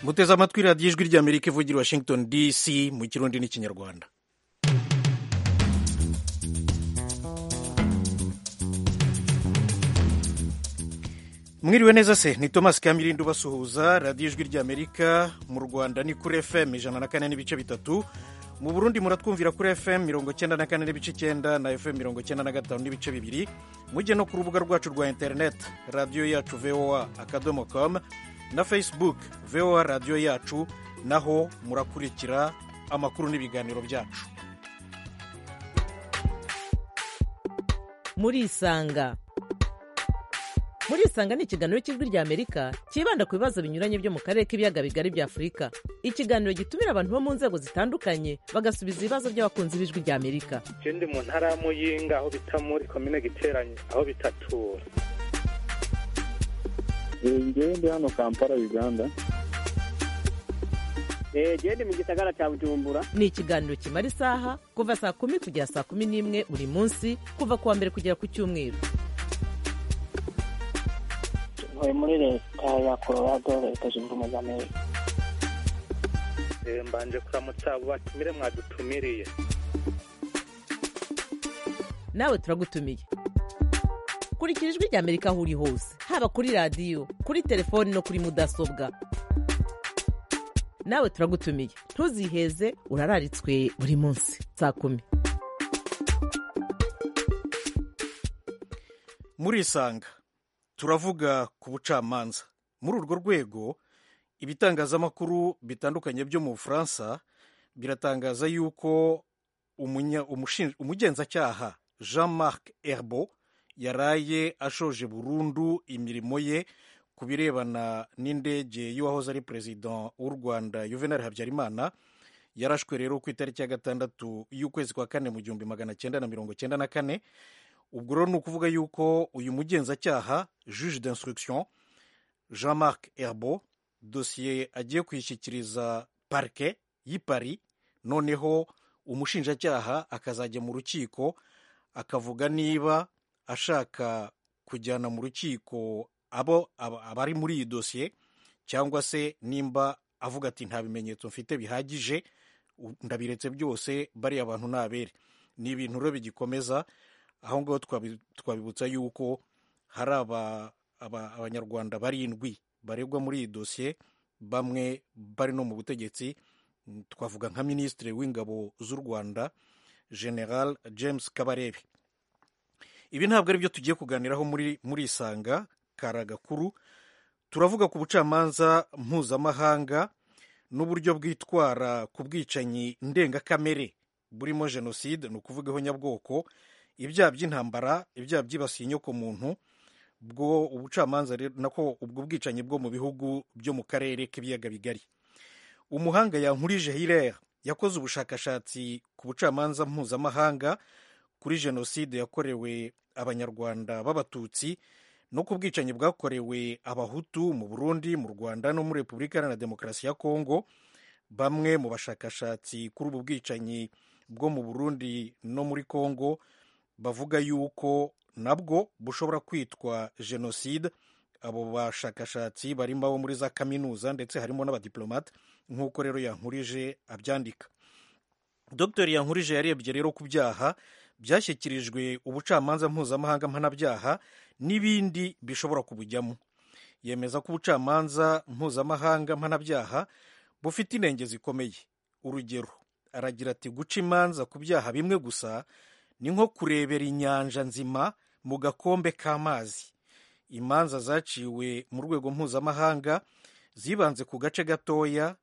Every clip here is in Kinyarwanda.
muteze amatwi radiyo ijwi ry'amerika ivugira washington dc mu kirundi n'ikinyarwanda mwiriwe neza se ni thomas kamirindo basuhuza radiyo ijwi ry'amerika mu rwanda ni kuri fm ijana na kane n'ibice bitatu mu burundi muratwumvira kuri fm mirongo cyenda na kane n'ibice icyenda na fm mirongo cyenda na gatanu n'ibice bibiri mujye no ku rubuga rwacu rwa interineti radiyo yacu voa akadomo com na facebook voa radiyo yacu naho murakurikira amakuru n'ibiganiro byacu murisanga muri isanga ni ikiganiro cy'ijwi rya amerika cyibanda ku bibazo binyuranye byo mu karere k'ibiyaga bigari bya afurika ikiganiro gitumira abantu bo mu nzego zitandukanye bagasubiza ibibazo by'abakunzi b'ijwi rya amerika ikindi mu ntara ya muyinga aho bita muri komine giteranye aho bitatura ngewe ndi hano kampala uganda genda mu gisagara cya bujumbura ni ikiganiro kimara isaha kuva saa kumi kugera saa kumi n'imwe buri munsi kuva ku wa mbere kugera ku cyumweru ntuye muri leta ya colorado leta zunze ubumwe za amerika mbanje kuramutsa abo batumire mwadutumiriye nawe turagutumiye kurikira ijwi rya amerika aho uri hose haba kuri radiyo kuri telefoni no kuri mudasobwa nawe turagutumiye ntuziheze urararitswe buri munsi saa kumi muri isanga turavuga ku bucamanza muri urwo rwego ibitangazamakuru bitandukanye byo mu bufaransa biratangaza yuko umugenzacyaha jean marc herbo yaraye ashoje burundu imirimo ye ku birebana n'indege y'uwahoze ari perezida w'u rwanda juvenal habyarimana yarashwe rero ku itariki ya gatandatu y'ukwezi kwa kane mu gihumbi magana cyenda na mirongo cyenda na kane ubwo rero ni ukuvuga yuko uyu mugenzacyaha juge d'instruction jean marc herbo dosiye agiye kuyishyikiriza parike y'i paris noneho umushinjacyaha akazajya mu rukiko akavuga niba ashaka kujyana mu rukiko abo abari muri iyi dosiye cyangwa se nimba avuga ati nta bimenyetso mfite bihagije ndabiretse byose bariya abantu ni abere ni ibintu rero bigikomeza aho ngaho twabibutsa yuko hari abanyarwanda barindwi baregwa muri iyi dosiye bamwe bari no mu butegetsi twavuga nka minisitiri w'ingabo z'u rwanda general james kabarebe ibi ntabwo ari byo tugiye kuganiraho muri isanga karagakuru turavuga ku bucamanza mpuzamahanga n'uburyo bwitwara ku bwicanyi ndengakamere burimo jenoside ni ukuvuga ihonyabwoko ibyaha by'intambara ibyaha byibasiye inyoko muntu bwo ubucamanza nako ubwo bwicanyi bwo mu bihugu byo mu karere k'ibiyaga bigari umuhanga yankurije hilere yakoze ubushakashatsi ku bucamanza mpuzamahanga kuri jenoside yakorewe abanyarwanda b'abatutsi no ku bwicanyi bwakorewe abahutu mu burundi mu rwanda no muri repubulika iharanira demokarasi ya kongo bamwe mu bashakashatsi kuri ubu bwicanyi bwo mu burundi no muri kongo bavuga yuko nabwo bushobora kwitwa jenoside abo bashakashatsi barimo abo muri za kaminuza ndetse harimo n'abadiplomate nk'uko rero yankurije abyandika dr yankurije yarebye rero ku byaha byashyikirijwe ubucamanza mpuzamahanga mpanabyaha n'ibindi bishobora kubujyamo yemeza ko ubucamanza mpuzamahanga mpanabyaha bufite inenge zikomeye urugero aragira ati guca imanza ku byaha bimwe gusa ni nko kurebera inyanja nzima mu gakombe k'amazi imanza zaciwe mu rwego mpuzamahanga zibanze ku gace gatoya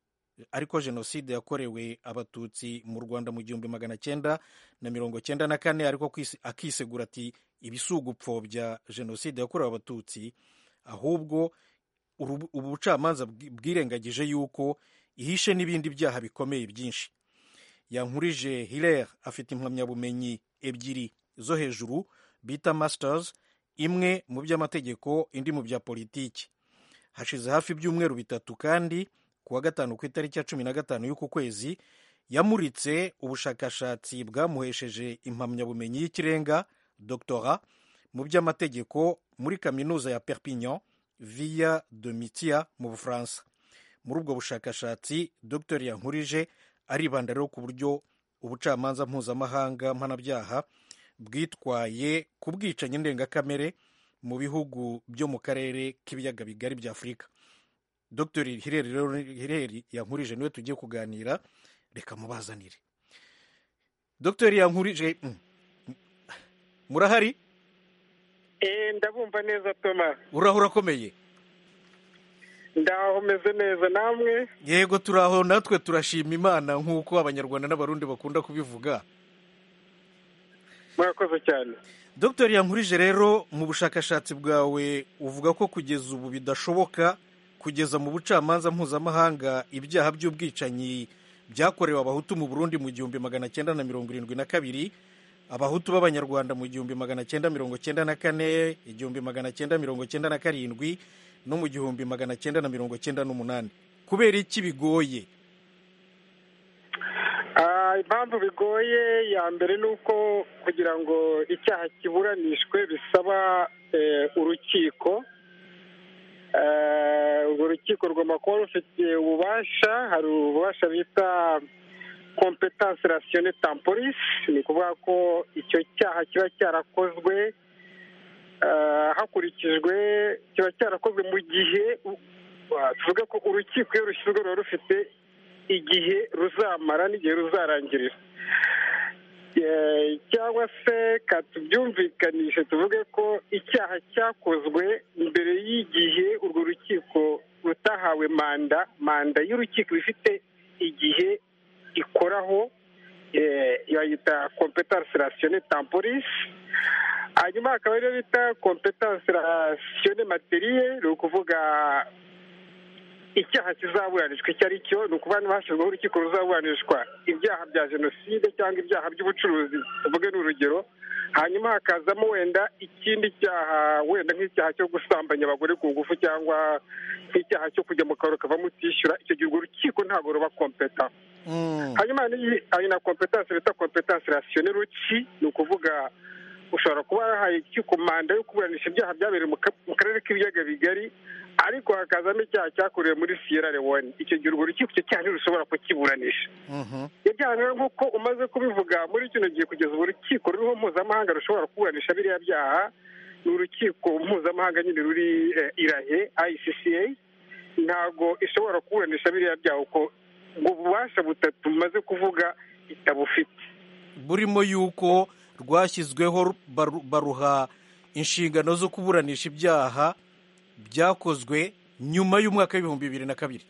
ariko jenoside yakorewe abatutsi mu rwanda mu gihumbi magana cyenda na mirongo cyenda na kane ariko akisegura ati ibisugupfobya jenoside yakorewe abatutsi ahubwo ubu bucamanza bwirengagije yuko ihishe n'ibindi byaha bikomeye byinshi yankurije hilere afite impamyabumenyi ebyiri zo hejuru bita masters imwe mu by'amategeko indi mu bya politiki hashize hafi ibyumweru bitatu kandi ku wa gatanu ku itariki ya cumi na gatanu y'uku kwezi yamuritse ubushakashatsi bwamuhesheje impamyabumenyi y'ikirenga doctora mu by'amategeko muri kaminuza ya perpignan via de mitia mu bufaransa muri ubwo bushakashatsi dr yankurije aribanda rero ku buryo ubucamanza mpuzamahanga mpanabyaha bwitwaye ku bwicanyi ndengakamere mu bihugu byo mu karere k'ibiyaga bigari bya afurika dr hireri rero hireri yankurije niwe tugiye kuganira reka mubazanire dr yankurije mm, murahari Eh, ndabumva neza toma uraho urakomeye ndaho meze neza namwe yego turaho natwe turashima imana nk'uko abanyarwanda n'abarundi bakunda kubivuga murakoze cyane dr yankurije rero mu bushakashatsi bwawe uvuga ko kugeza ubu bidashoboka kugeza mu bucamanza mpuzamahanga ibyaha by'ubwicanyi byakorewe abahutu mu burundi mu gihumbi magana cyenda na mirongo irindwi na kabiri abahutu b'abanyarwanda mu gihumbi magana cyenda mirongo cyenda na kane igihumbi magana cyenda mirongo cyenda na karindwi no mu gihumbi magana cyenda na mirongo cyenda n'umunani kubera iki bigoye Ah, impamvu bigoye ya mbere ni uko kugira ngo icyaha kiburanishwe bisaba eh, urukiko Eh, urwo rukiko rugomba kuba rufite ububasha hari ububasha bita competence ratione temporis ni ukuvuga ko icyo cyaha kiba cyarakozwe eh, hakurikijwe kiba cyarakozwe mu gihe u- wa- tuvuge ko urukiko iyo rushyizwe ruba rufite igihe ruzamara n'igihe ruzarangirira Eh, cyangwa se katubyumvikanishe tuvuge ko icyaha cyakozwe mbere y'igihe urwo rukiko rutahawe manda manda y'urukiko iba ifite igihe ikoraho eh, bayita competence ratione temporis hanyuma hakaba ariyo bita competence ratione materiye ni ukuvuga icyaha kizaburanishwa icyo ari cyo ni ukuba niba hashyizweho urukiko ruzaburanishwa ibyaha bya jenoside cyangwa ibyaha by'ubucuruzi tuvuge ni urugero hanyuma hakazamo wenda ikindi cyaha wenda nk'icyaha cyo gusambanya abagore ku ngufu cyangwa nk'icyaha cyo kujya mu kabari ukavamo utishyura icyo gihe urwo rukiko ntabwo ruba kompeta Mm. hanyuma hari hari na kompetanse bita kompetanse rasiyone ruci ni ukuvuga ushobora kuba wahaye urukiko manda yo kuburanisha ibyaha byabereye mu ka- mu karere k'ibiyaga bigari ariko hakazamo icyaha cyakorewe muri siyera lewone icyo gihe urwo rukiko icyo cyaha ntirushobora kukiburanisha Mhm. ibyaha rero nk'uko umaze kubivuga muri kino gihe kugeza ubu urukiko ruriho mpuzamahanga rushobora kuburanisha biriya byaha ni urukiko mpuzamahanga nyine ruri eh, irahe icca ntabwo ishobora kuburanisha biriya byaha kuko ubwo bubasha butatu bumaze kuvuga itabufite burimo yuko rwashyizweho baru- baruha inshingano zo kuburanisha ibyaha byakozwe nyuma y'umwaka w'ibihumbi bibiri na kabiri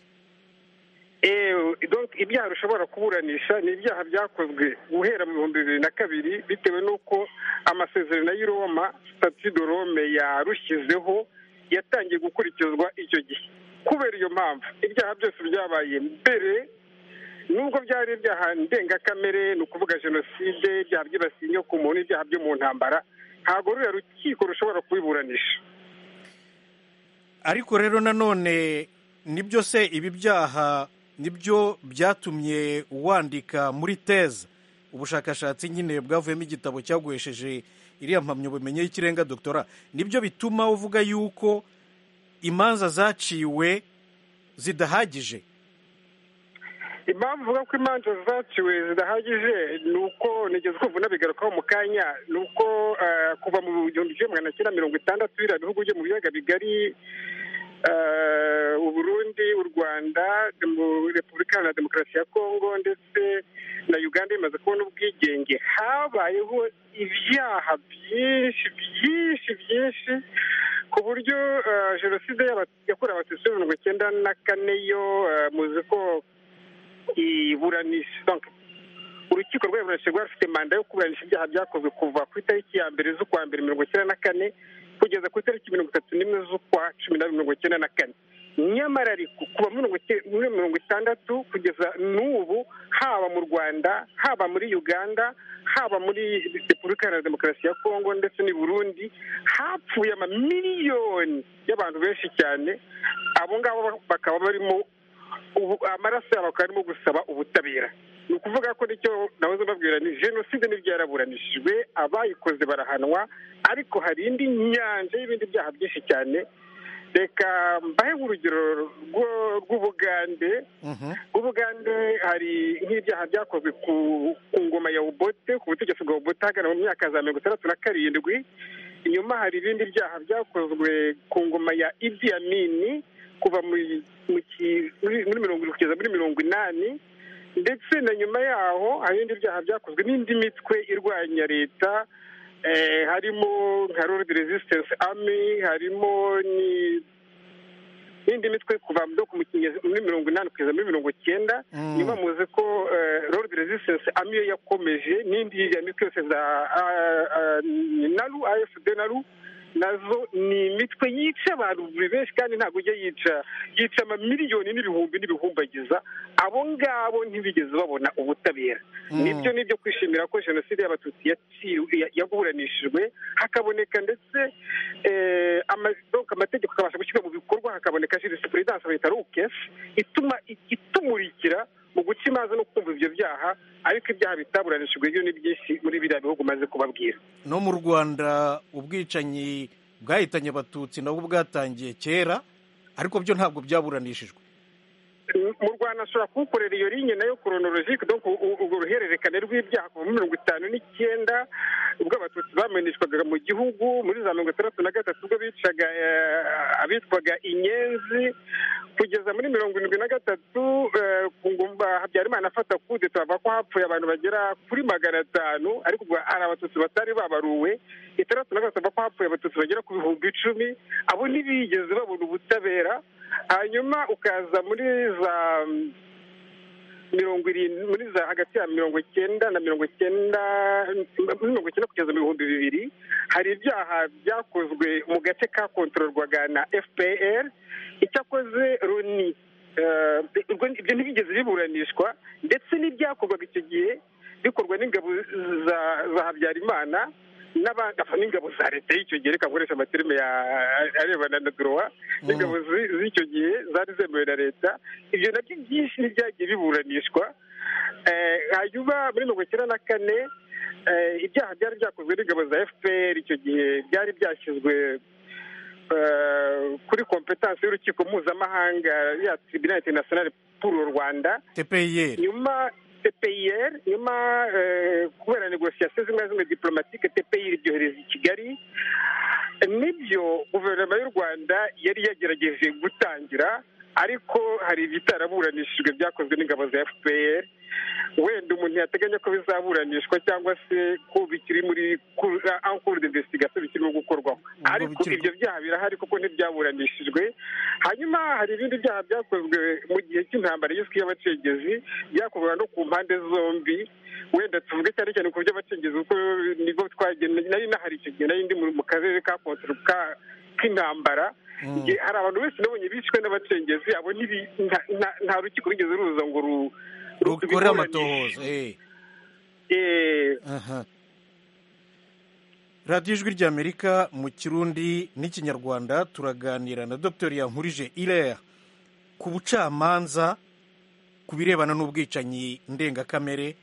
Ewe, donc ibyaha rushobora kuburanisha ni ibyaha byakozwe guhera mu bihumbi bibiri na kabiri bitewe n'uko amasezerano y'i Roma stati de Rome yarushyizeho yatangiye gukurikizwa icyo gihe kubera iyo mpamvu ibyaha byose byabaye mbere nubwo byari ibyaha ndengakamere ni ukuvuga jenoside ibyaha byibasiye inyoko muntu ibyaha byo mu ntambara ntabwo ruriya rukiko rushobora kubiburanisha ariko rero nanone nibyo se ibi byaha nibyo byatumye wandika muri teza ubushakashatsi nyine bwavuyemo igitabo cyaguhesheje iriya mpamyabumenyi y'ikirenga doktora nibyo bituma uvuga yuko imanza zaciwe zidahagije impamvu uvuga ko imanza zaciwe zidahagije ni uko nigeze kumva unabigarukaho mu kanya ni uko eh, kuva mu gihumbi kimwe magana cyenda mirongo itandatu biriya bihugu byo mu biyaga bigari eh, u Burundi u Rwanda demo- Repubulika Iharanira Demokarasi ya Kongo ndetse na Uganda imaze kubona ubwigenge habayeho ibyaha byinshi byinshi byinshi ku buryo eh, jenoside y'aba- yakorewe abatutsi muri mirongo icyenda na kane yo eh, muzi ko iburanisha donc urukiko rwaburanishije rwari rufite manda yo kuburanisha ibyaha byakozwe kuva ku itariki ya mbere z'ukwa mbere mirongo icyenda na kane kugeza ku itariki mirongo itatu n'imwe z'ukwa cumi n'abiri mirongo icyenda na kane nyamara ariko kuva muri mirongo icyenda- muri mirongo itandatu kugeza n'ubu haba mu rwanda haba muri uganda haba muri repubulika iharanira demokarasi ya kongo ndetse n'i burundi hapfuye amamiliyoni y'abantu benshi cyane abo ngabo bakaba barimo ubu amaraso yabo akaba arimo gusaba ubutabera ni ukuvuga ko nicyo nahoze mbabwira ni jenoside n'ibyo yaraburanishijwe abayikoze barahanwa ariko hari indi nyanja y'ibindi byaha byinshi cyane reka mbahe urugero rwo- rw'ubugande Mhm. mu bugande hari nk'ibyaha byakozwe ku ku ngoma ya ubote ku butegetsi bwa ubote hagana mu myaka za mirongo itandatu na karindwi inyuma hari ibindi byaha byakozwe ku ngoma ya idi amini kuva muri mu ki- muri- muri mirongo irindwi kugeza muri mirongo inani ndetse na nyuma yaho hari ibindi byaha byakozwe n'indi mitwe irwanya leta eh, harimo nka Lord Resistance Army harimo ni n'indi mitwe kuva no ku mukinnyi- muri mirongo inani kugeza muri mirongo cyenda Mm. nyuma muzi ko Lord Resistance Army yo yakomeje n'indi ya mitwe yose za ah, ah, ni naru AFD naru nazo ni imitwe yica abantu buri benshi kandi ntabwo ujya yica yica amamiliyoni n'ibihumbi n'ibihumbagiza abo ngabo ntibigeze babona ubutabera Mm. nibyo ni byo kwishimira ko jenoside y'abatutsi yaciwe- ya- yaburanishijwe hakaboneka ndetse eh, ama- donc amategeko akabasha gushyirwa mu bikorwa hakaboneka jurisprudense bita rukesi ituma itumurikira mu guca imanza no kumva ibyo byaha ariko ibyaha bitaburanishijwe byo ni byinshi muri biriya bihugu maze kubabwira no mu rwanda ubwicanyi bwahitanye abatutsi nabwo bwatangiye kera ariko byo ntabwo byaburanishijwe mu rwanda ashobora kuwukorera iyo linye nayo koronorojike donc u- urwo ruhererekane rw'ibyaha kuva muri mirongo itanu n'icyenda ubwo abatutsi bameneshwaga mu gihugu muri za mirongo itandatu na gatatu ubwo bicaga eh, abitwaga inyenzi kugeza muri mirongo irindwi na gatatu eh, ku ngumba habyarimana afata kude turavuga ko hapfuye abantu bagera kuri magana atanu ariko ubwo hari abatutsi batari babaruwe itandatu na gatatu bavuga ko hapfuye abatutsi bagera ku bihumbi icumi abo ntibigeze babona ubutabera hanyuma ukaza muri za mm, mirongo irindwi muri za hagati ya mirongo icyenda na mirongo icyenda muri mirongo icyenda kugeza mu bihumbi bibiri hari ibyaha byakozwe mu gace kakontororwaga na fpr icyakoze roni eh, ubwo ibyo ntibigeze biburanishwa ndetse n'ibyakorwaga icyo gihe bikorwa n'ingabo za za habyarimana n'abandi n'ingabo za leta y'icyo gihe reka nkoresha amaterime ya arebana na droit n'ingabo zi- z'icyo gihe zari zemewe na leta ibyo nabyo byinshi ntibyagiye biburanishwa Eh, hanyuma muri mirongo icyenda na kane eh, ibyaha byari byakozwe n'ingabo za fpr icyo gihe byari byashyizwe eh, kuri kompetansi y'urukiko mpuzamahanga ya tribunal international pour le rwanda tpir nyuma tpir nyuma eh, kubera negosiyasiyo zimwe na zimwe diplomatike tpir ibyohereza i kigali nibyo guverinoma y'u rwanda yari yagerageje gutangira ariko hari ibitaraburanishijwe byakozwe n'ingabo za fpr wenda umuntu yateganya ko bizaburanishwa cyangwa se ko bikiri muri ankuru de investigation bikirimo gukorwaho Ubwo ariko bikiri- ibyo byaha birahari kuko ntibyaburanishijwe hanyuma hari ibindi byaha byakozwe mu gihe cy'intambara y'isi y'abacengezi byakorwaga no ku mpande zombi wenda tuvuge cyane cyane ku by'abacengezi kuko nibwo twagenda nari nahari icyo gihe nari ndi mu- mu karere ka Kontaro ka- k'intambara Igihe hari abantu benshi nabonye bishwe n'abacengezi abo ntibi- nta- nta- nta rukiko rwigeze ruza ngo ru- ru- rukore rubiburanishe. amatohoza eh. Eh, Aha. radiyo ijwi ry'amerika mu kirundi n'ikinyarwanda turaganira na dr yankurije irera ku bucamanza ku birebana n'ubwicanyi ndengakamere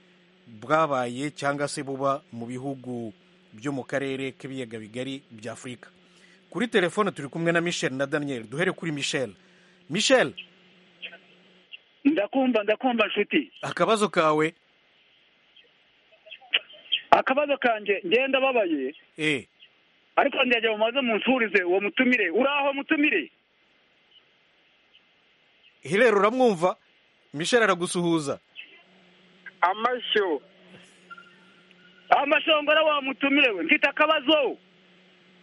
bwabaye cyangwa se buba mu bihugu byo mu karere k'ibiyaga bigari bya afurika kuri telefone turi kumwe na michel na daniel duhere kuri michel michel ndakumva ndakumva nshuti akabazo kawe akabazo kanjye ngenda babaye eh ariko ndagera mumaze munsurize uwo mutumire uraho mutumire hirera uramwumva michel aragusuhuza amashyo amashongora wa mutumire we mfite akabazo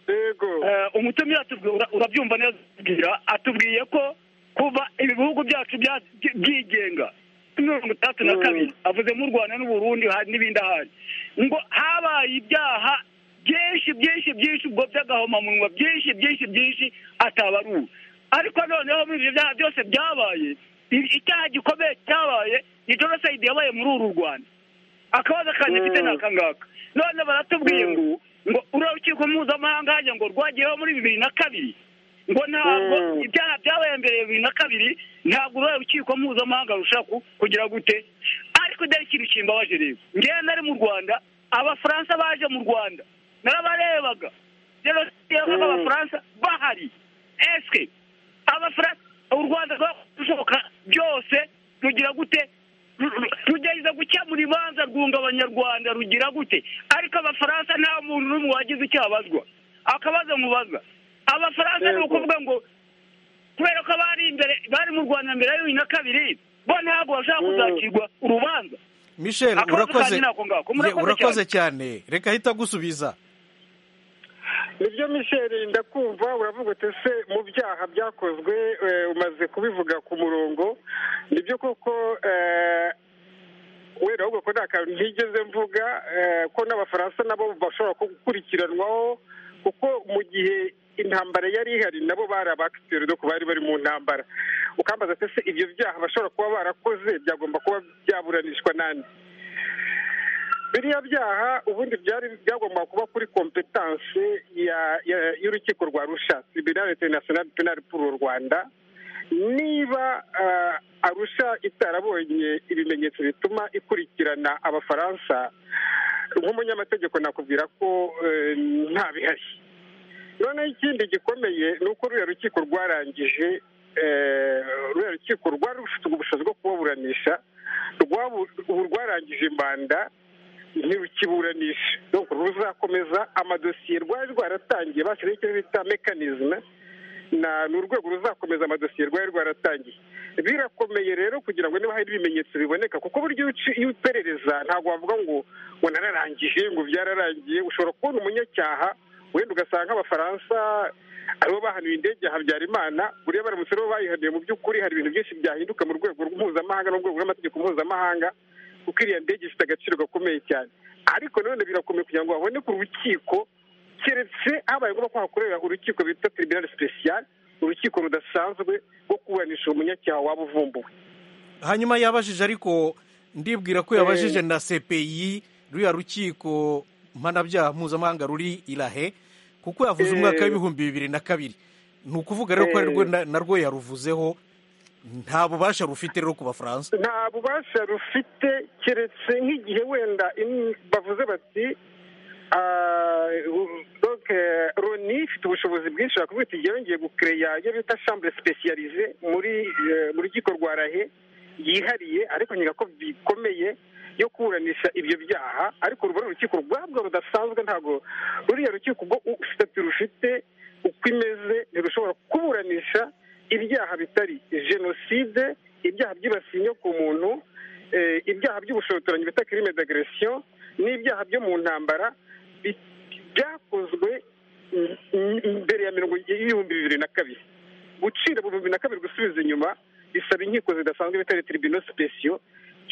yego Eh, umutumire atubwi- ura- urabyumva neza atubwira atubwiye ko kuva ibi bihugu byacu bya- byi- byigenga kuri mirongo itandatu na kabiri avuze mu rwanda n'uburundi hari n'ibindi ahandi ngo habaye ibyaha byinshi byinshi byinshi ubwo by'agahomamunwa byinshi byinshi byinshi atabaruwe ariko noneho muri ibyo byaha byose byabaye i- icyaha gikomeye cyabaye ni jenoside yabaye muri uru rwanda akabazo kanjye mfite ni aka ngaka none baratubwiye ngo ngo urukiko mpuzamahanga hajya ngo rwagiyeho muri bibiri na kabiri ngo ntabwo Mm. ibyaha byabaye mbere ya bibiri na kabiri ntabwo uruhe rukiko mpuzamahanga rushaka ku- kugira gute ariko dore ikintu kimbabaje rero ngewe nari mu rwanda abafaransa baje mu rwanda narabarebaga jenoside yabaga abafaransa bahari eske abafaransa u rwanda rwakora ibishoboka byose rugira gute Ru- ru- rugerageza gukemura ibanza rwunga abanyarwanda rugira gute ariko abafaransa nta muntu n'umwe wagize icyo abazwa akabazo mubaza abafaransa ni ukuvuga ngo kubera ko bari imbere bari mu rwanda mbere ya bibiri na kabiri bo ntabwo bashaka kuzacirwa urubanza michel Akabazo urakoze kanjye nako ngako, Ye, murakoze urakoze cyane reka ahita agusubiza nibyo misheri ndakumva uravuga uti se mu byaha byakozwe eh, umaze kubivuga ku murongo nibyo koko eh, wenda ahubwo ko nta kantu ntigeze mvuga eh, ko n'abafaransa nabo bashobora ku- gukurikiranwaho kuko mu gihe intambara yari ihari nabo bari abakiteri doko bari bari mu ntambara ukambaza ati se ibyo byaha bashobora kuba barakoze byagomba kuba byaburanishwa nande biriya byaha ubundi byari byagomba kuba kuri kompetanse ya- ya- y'urukiko rwa rusha tribunal international penal pour u rwanda niba ah, arusha itarabonye ibimenyetso bituma ikurikirana abafaransa nk'umunyamategeko nakubwira ko eh, nta bihari noneho ikindi gikomeye ni uko ruriya rukiko rwarangije eh, ruriya rukiko rwari rufite ubushobozi bwo kubaburanisha rwabu- ubu rwarangije imbanda ntirukiburanisha donc ruzakomeza amadosiye rwari rwaratangiye bashyizeho icyo bita mekanizme na ni urwego ruzakomeza amadosiye rwari rwaratangiye birakomeye rero kugira ngo niba hari ibimenyetso biboneka kuko buryo iyo uci- iyo uperereza ntabwo wavuga ngo ngo nararangije ngo byararangiye ushobora kubona umunyacyaha wenda ugasanga abafaransa aribo bahanuye indege ya habyarimana buriya baramutse aribo bayihanuye mu by'ukuri hari ibintu byinshi byahinduka mu rwego mpuzamahanga n'urwego rw'amategeko mpuzamahanga kuko iriya ndege ifite agaciro gakomeye cyane ariko nanone birakomeye kugira ngo haboneke urukiko keretse habaye ngombwa ko hakorera urukiko bita tribunal special urukiko rudasanzwe rwo kuburanisha umunyacyaha waba uvumbuwe hanyuma yabajije ariko ndibwira ko yabajije na cpi ruriya rukiko mpanabyaha mpuzamahanga ruri irahe kuko yavuze Eh. umwaka w'ibihumbi bibiri na kabiri ni ukuvuga rero ko ari rwo Eh. na- narwo yaruvuzeho nta bubasha rufite rero ku bafaransa nta bubasha rufite keretse nk'igihe wenda in- bavuze bati ah, u- donc, eh, loni ifite ubushobozi bwinshi bakubwira iti yongeye gukereya iyo bita chambre specialize muri eh, mu rukiko rwa rahe yihariye ariko nyina ko bikomeye yo kuburanisha ibyo byaha ariko ruba ari urukiko rwabwo rudasanzwe ntabwo ruriya rukiko ubwo sitati rufite uko imeze ntirushobora kuburanisha ibyaha bitari jenoside ibyaha byibasiye inyoko muntu eh, ibyaha by'ubushotoranyi bita crime d'aggression n'ibyaha byo mu ntambara bi- byakozwe m- m- mbere ya mirongo y'ibihumbi bibiri na kabiri gucira mu bihumbi na kabiri gusubiza inyuma bisaba inkiko zidasanzwe bitari tribino special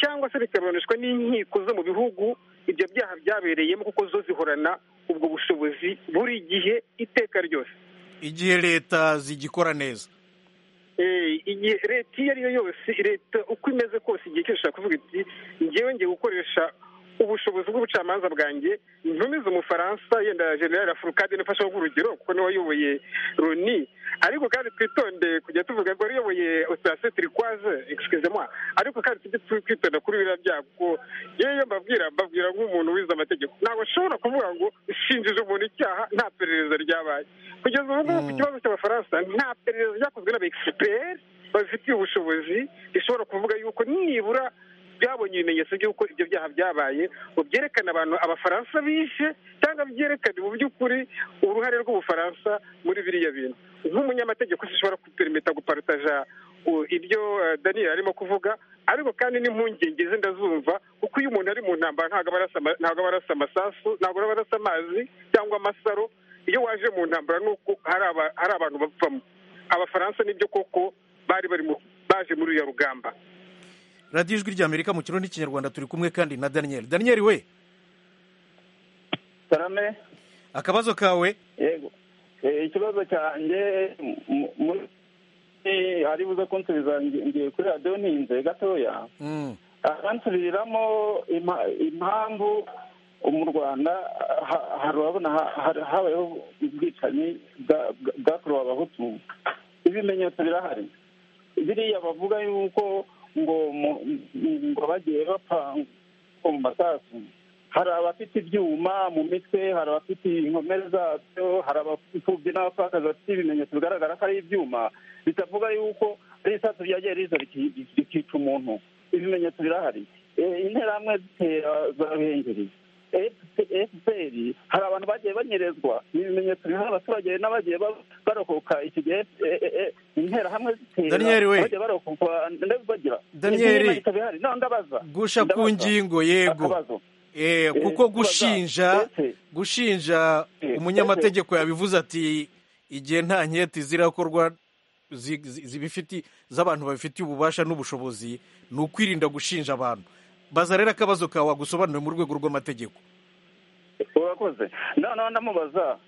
cyangwa se bikaburanishwa n'inkiko zo mu bihugu ibyo byaha byabereyemo kuko zo zihorana ubwo bushobozi buri gihe iteka ryose igihe leta zigikora neza Eh, igihe leta iyo ari yo yose leta uko imeze kose igihe cyose ishobora kuvuga iti ngewe ngiye gukoresha ubushobozi bw'ubucamanza bwanjye ntumize umufaransa yenda general afurikade nifashe nk'urugero kuko niwe wayoboye roni ariko kandi twitonde kujya tuvuga ngo ariyoboye operasiyo turikwaze egisikizemwa ariko kandi tujye tu- twitonda kuri biriya byago kuko yewe iyo mbabwira mbabwira nk'umuntu wize amategeko ntabwo ashobora kuvuga ngo shinjije umuntu icyaha nta perereza ryabaye kugeza ubu ngubu ku Mm. kibazo cy'abafaransa nta perereza ryakozwe n'abaegisiperi babifitiye ubushobozi rishobora kuvuga yuko nibura byabonye ibimenyetso by'uko ibyo byaha byabaye ngo byerekane abantu abafaransa bishe cyangwa byerekane mu by'ukuri uruhare rw'ubufaransa muri biriya bintu nk'umunyamategeko zishobora kuperimeta guparutaja u- ibyo eh, daniel arimo kuvuga ariko kandi n'impungenge ze ndazumva kuko iyo umuntu ari mu ntambara ntabwo aba arasa ama- ntabwo aba arasa amasasu ntabwo aba arasa amazi cyangwa amasaro iyo waje mu ntambara ni uko hari aba- hari abantu bapfamo abafaransa nibyo koko bari bari mu- baje muri uriya rugamba radiyo ijwi ry'amerika mu kirundi n'ikinyarwanda turi kumwe kandi na daniel daniel we salame akabazo kawe yego Eh, ikibazo cyanjye mu- mu- eh, hari buze kunsubiza ngi- ngiye kuri radiyo ntinze gatoya Mm. abansubiriramo impa- impamvu mu rwanda ha- hari urabona ha- hari- habayeho ubwicanyi bwa- bwa- bwakorewe abahutu ibimenyetso birahari biriya bavuga yuko ngo mu- ngo bagiye bapfa ngo mu masasu hari abafite ibyuma mu mitwe hari abafite inkomere zabyo hari abapfubyi n'abapfakazi bafite ibimenyetso bigaragara ko ari ibyuma bitavuga yuko ari isasu ryagiye riza rikica umuntu ibimenyetso birahari interahamwe zitera zaruhengereye efuperi hari abantu bagiye banyerezwa ni ibimenyetso bihari abaturage n'abagiye barokoka iki gihe interahamwe zitera Daniel we. bagiye barokoka ndetse bagira Daniel. ibimenyetso bihari none ndabaza gusha ku Ndabaza. ngingo yego Akabazo. Eh, Eh, kuko kubaza. gushinja Ese- gushinja Eh, umunyamategeko yabivuze ati igihe nta nketi zirakorwa zi- zi- zibifiti z'abantu babifitiye ububasha n'ubushobozi ni ukwirinda gushinja abantu baza rero akabazo kawe wagusobanuriye mu rwego rw'amategeko urakoze noneho ndamubaza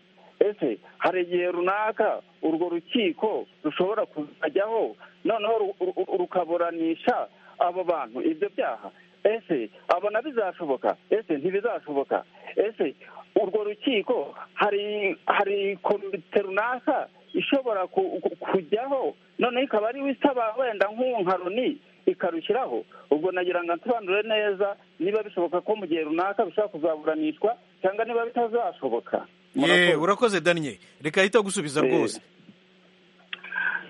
ese hari igihe runaka urwo rukiko rushobora kuzajyaho noneho ru- ru- rukaburanisha abo bantu ibyo byaha ese abona bizashoboka ese ntibizashoboka ese urwo rukiko hari hari komite runaka ishobora ku- ku- kujyaho noneho ikaba ariwe isaba wenda nk'uwo nka Loni ikarushyiraho ubwo nagira ngo nsobanure neza niba bishoboka ko mu gihe runaka bishobora kuzaburanishwa cyangwa niba bitazashoboka ye urakoze daniel reka ahita gusubiza Eh. rwose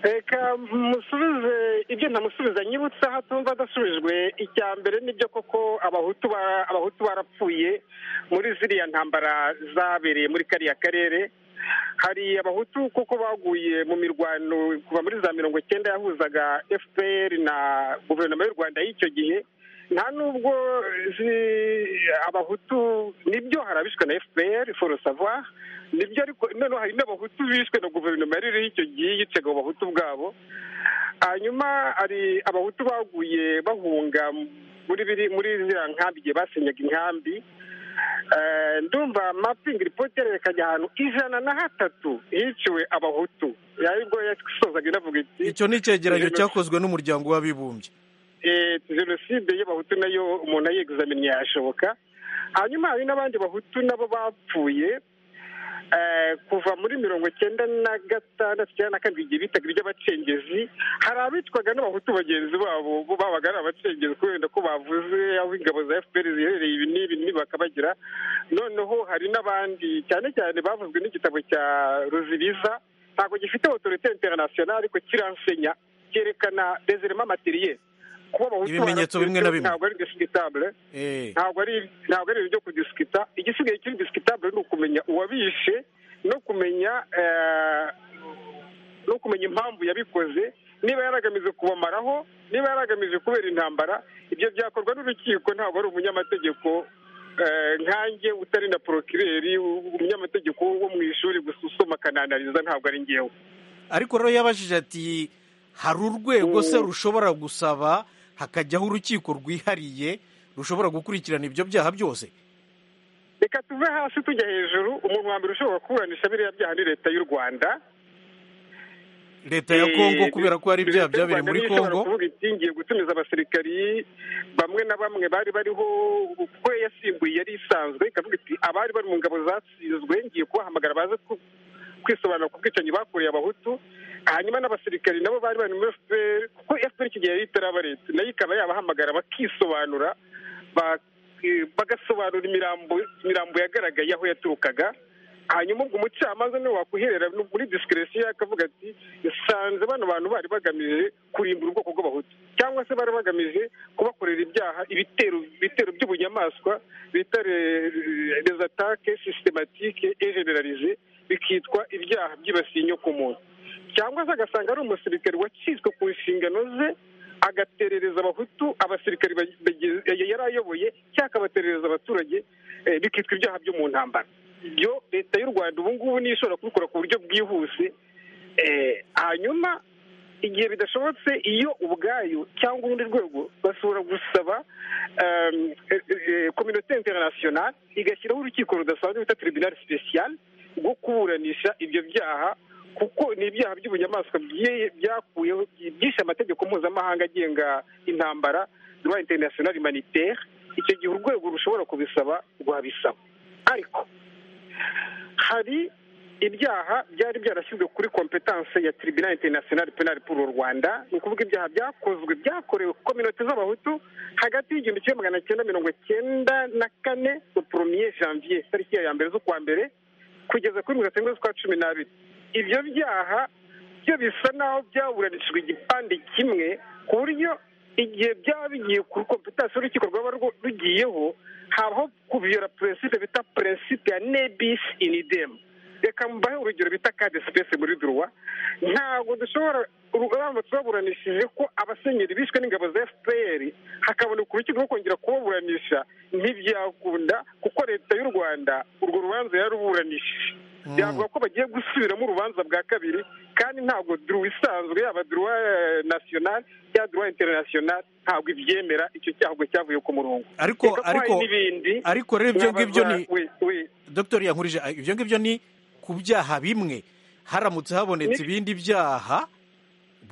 reka musubize ibyo ntamusubiza nyibutse aho atumva adasubijwe icya mbere nibyo koko abahutu ba- abahutu barapfuye muri ziriya ntambara zabereye muri kariya karere hari abahutu kuko baguye mu mirwano kuva muri za mirongo icyenda yahuzaga fpr na guverinoma y'u rwanda y'icyo gihe nta nubwo zi- abahutu nibyo hari abishwe na fpr for savoir nibyo ariko noneho hari n'abahutu bishwe na guverinoma yari iriho icyo gihe yicaga abo bahutu bwabo hanyuma hari abahutu baguye bahunga muri biri muri ziriya nkambi igihe basenyaga inkambi Eh, ndumva mapingi ripoti yerekanye ahantu ijana na hatatu hiciwe abahutu yaribwo yasozaga inavuga iti icyo ni icyegeranyo Jenoside- cyakozwe n'umuryango w'abibumbye eh, jenoside y'abahutu nayo umuntu ayegizamini yashoboka hanyuma hari n'abandi bahutu nabo bapfuye eh, kuva muri mirongo icyenda na gatandatu cyangwa na karindwi igihe bitaga iry'abacengezi hari abitwaga n'abahutu bagenzi babo bo babaga ari abacengezi kubera ko bavuze aho ingabo za fpr ziherereye ibi n'ibi n'ibi bakabagira noneho hari n'abandi cyane cyane bavuzwe n'igitabo cya ruzibiza ntabwo gifite autorité internationale ariko kiransenya cyerekana des éléments materiels kuba abahutu Ibimenyetso bimwe na bimwe. ntabwo ari indiscutable Eh, ntabwo ari ntabwo ari ibyo kudisikita igisigaye kiri disikitable ni ukumenya uwabishe no kumenya eh, no kumenya impamvu yabikoze niba yaragamije kubamaraho niba yaragamije kubera intambara ibyo byakorwa n'urukiko ntabwo ari umunyamategeko eh, nkanjye utari na porokireri umunyamategeko wo mu ishuri gusa usoma akananariza ntabwo ari ngewe ariko rero yabajije ati hari urwego se rushobora gusaba hakajyaho urukiko rwihariye rushobora gukurikirana ibyo byaha byose reka tuve hasi tujya hejuru umuntu wa mbere ushobora kuburanisha biriya byaha ni leta y'u rwanda leta ya kongo Eh, kubera ko hari ibyaha Leta y'u byabereye Rwanda muri niyo ishobora kongo kuvuga iti ngiye gutumiza abasirikari bamwe na bamwe bari bariho kuko yasimbuye yari isanzwe ikavuga iti abari bari mu ngabo zatsinzwe ngiye kubahamagara baze ku- kwisobanura ku bwicanyi bakoreye abahutu hanyuma n'abasirikari nabo bari bari muri fpr kuko fpr icyo gihe yari itaraba leta nayo ikaba yabahamagara bakisobanura ba- eh, bagasobanura imirambo imirambo yagaragaye aho yaturukaga hanyuma ubwo umucamanza niwe wakuherera no muri disikiresiyo akavuga ati nsanze bano bantu bari bagamije kurimbura ubwoko bw'abahutu cyangwa se bari bagamije kubakorera ibyaha ibitero ibitero by'ubunyamaswa bita les attaques systématiques et généralisées bikitwa ibyaha byibasiye inyokomuntu cyangwa se agasanga ari umusirikare wacitswe ku nshingano ze agaterereza abahutu abasirikare bag- bageze- yari ayoboye cyangwa akabaterereza abaturage eh, bikitwa ibyaha byo mu ntambara ibyo leta y'u rwanda ubu ngubu niyo ishobora kubikora ku buryo bwihuse Eh, hanyuma igihe bidashobotse iyo ubwayo cyangwa urundi rwego bashobora gusaba em, eh, eh, kominote internationale igashyiraho urukiko rudasanzwe bita tribunal special rwo kuburanisha ibyo byaha kuko ni ibyaha by'ubunyamaswa bye- byakuyeho byishe amategeko mpuzamahanga agenga intambara droit international humanitaire icyo gihe urwego rushobora kubisaba rwabisaba ariko hari ibyaha byari byarashyizwe kuri kompetanse ya tribunal international penal pour u rwanda ni ukuvuga ibyaha byakozwe byakorewe ku kominoti z'abahutu hagati y'igihumbi kimwe magana cyenda mirongo cyenda na kane poromiye janvier tariki ya mbere z'ukwa mbere kugeza kuri mirongo irindwi z'ukwa cumi n'abiri ibyo byaha byo bisa naho byaburanishijwe igipande kimwe ku buryo igihe byaba bigiye kuri kompetasi y'urukiko rwaba rugiyeho habaho kuviyora peresipe bita peresipe ya nebisi inidemu reka mbahe urugero bita kade sipesi muri duruwa ntabwo dushobora urugamba tubaburanishije ko abasenyeri bishwe n'ingabo za fpr hakaboneka urukiko rwo kongera kubaburanisha ntibyakunda kuko leta y'u rwanda urwo rubanza yaruburanishije byavuga ko bagiye gusubiramo urubanza bwa kabiri kandi ntabwo duruwa isanzwe yaba duruwa nasiyonari ya duruwa interinasiyonari ntabwo ibyemera icyo cyago cyavuye ku murongo ariko Reka ko hari ariko n'ibindi ariko rero ibyo ngibyo ni we we dr yankurije ibyo ngibyo ni ku byaha bimwe haramutse habonetse ibindi byaha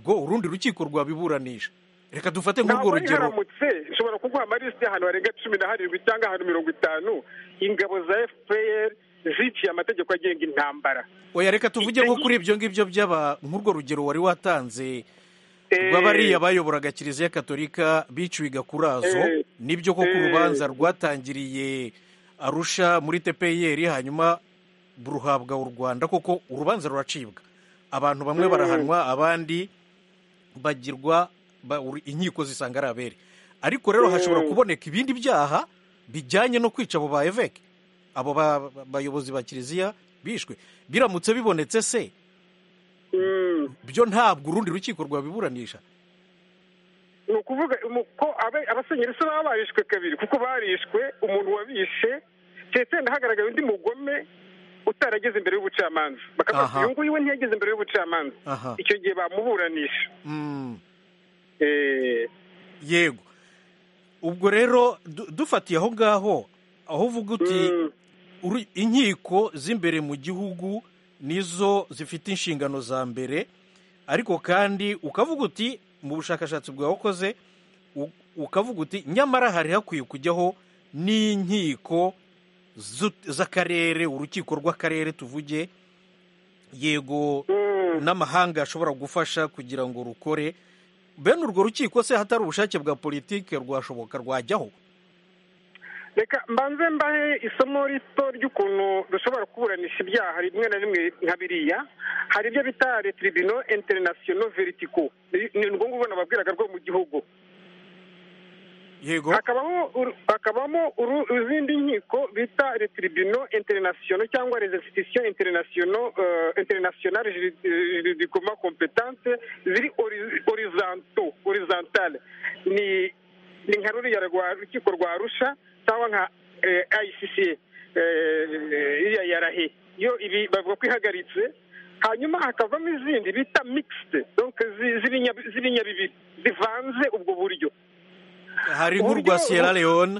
bwo urundi rukiko rwabiburanisha reka dufate nk'urwo ntabwo ari rugero haramutse ushobora kuguha amalisiti y'ahantu harenga cumi na harindwi cyangwa ahantu mirongo itanu ingabo za fpr ziciye amategeko agenga intambara oya reka tuvuge nko kuri ibyo ngibyo by'aba nk'urwo rugero wari watanze Eh, rw'abariya bayoboraga kiliziya katolika biciwe gakurazo Eh, nibyo koko eh. urubanza rwatangiriye arusha muri tpr hanyuma ruhabwa u rwanda koko urubanza ruracibwa abantu bamwe barahanwa abandi bagirwa ba- uri- inkiko zisanga ari abere ariko rero hashobora kuboneka ibindi byaha bijyanye no kwica abo ba eveke abo ba- ba- bayobozi ba kiliziya bishwe biramutse bibonetse se mm, byo ntabwo urundi rukiko rwabiburanisha ni ukuvuga mu- ko abe- abasenyeri se baba barishwe kabiri kuko barishwe umuntu wabishe ndetse hagaragaye undi mugome utarageze imbere y'ubucamanza bakavuga Aha. ngo uyu nguyu we ntiyageze imbere y'ubucamanza aha icyo gihe bamuburanisha Mm, Eh, yego ubwo rero du- dufatiye aho ngaho aho uvuga uti mm. uru- inkiko z'imbere mu gihugu nizo zifite inshingano za mbere ariko kandi ukavuga uti mu bushakashatsi bwakoze ukavuga uti nyamara hari hakwiye kujyaho n'inkiko z'u- z'akarere urukiko rw'akarere tuvuge yego n'amahanga ashobora gufasha kugira ngo rukore bene urwo rukiko se hatari ubushake bwa politiki rwashoboka rwajyaho reka mbanze mbahe isomo rito ry'ukuntu dushobora kuburanisha ibyaha rimwe na rimwe nka biriya hari ibyo bita retiribino interinasiyono veritiko ni urwo ngurwo nababwiraga rwo mu gihugu yego hakabaho uru- hakabamo uru- izindi nkiko bita retiribino interinasiyono cyangwa rezesitisiyo interinasiyono interinasiyonari juridikoma kompetante ziri ori- horizonto horizontale ni ni nka ruriya rwa rukiko rwa arusha cyangwa nka eh, icca eh, iriya ya rahe yo ibi bavuga ko ihagaritse hanyuma hakavamo izindi bita mixed donc zi- z'ibinya- z'ibinyabibiri zivanze ubwo buryo hari nk'urwa sierra leone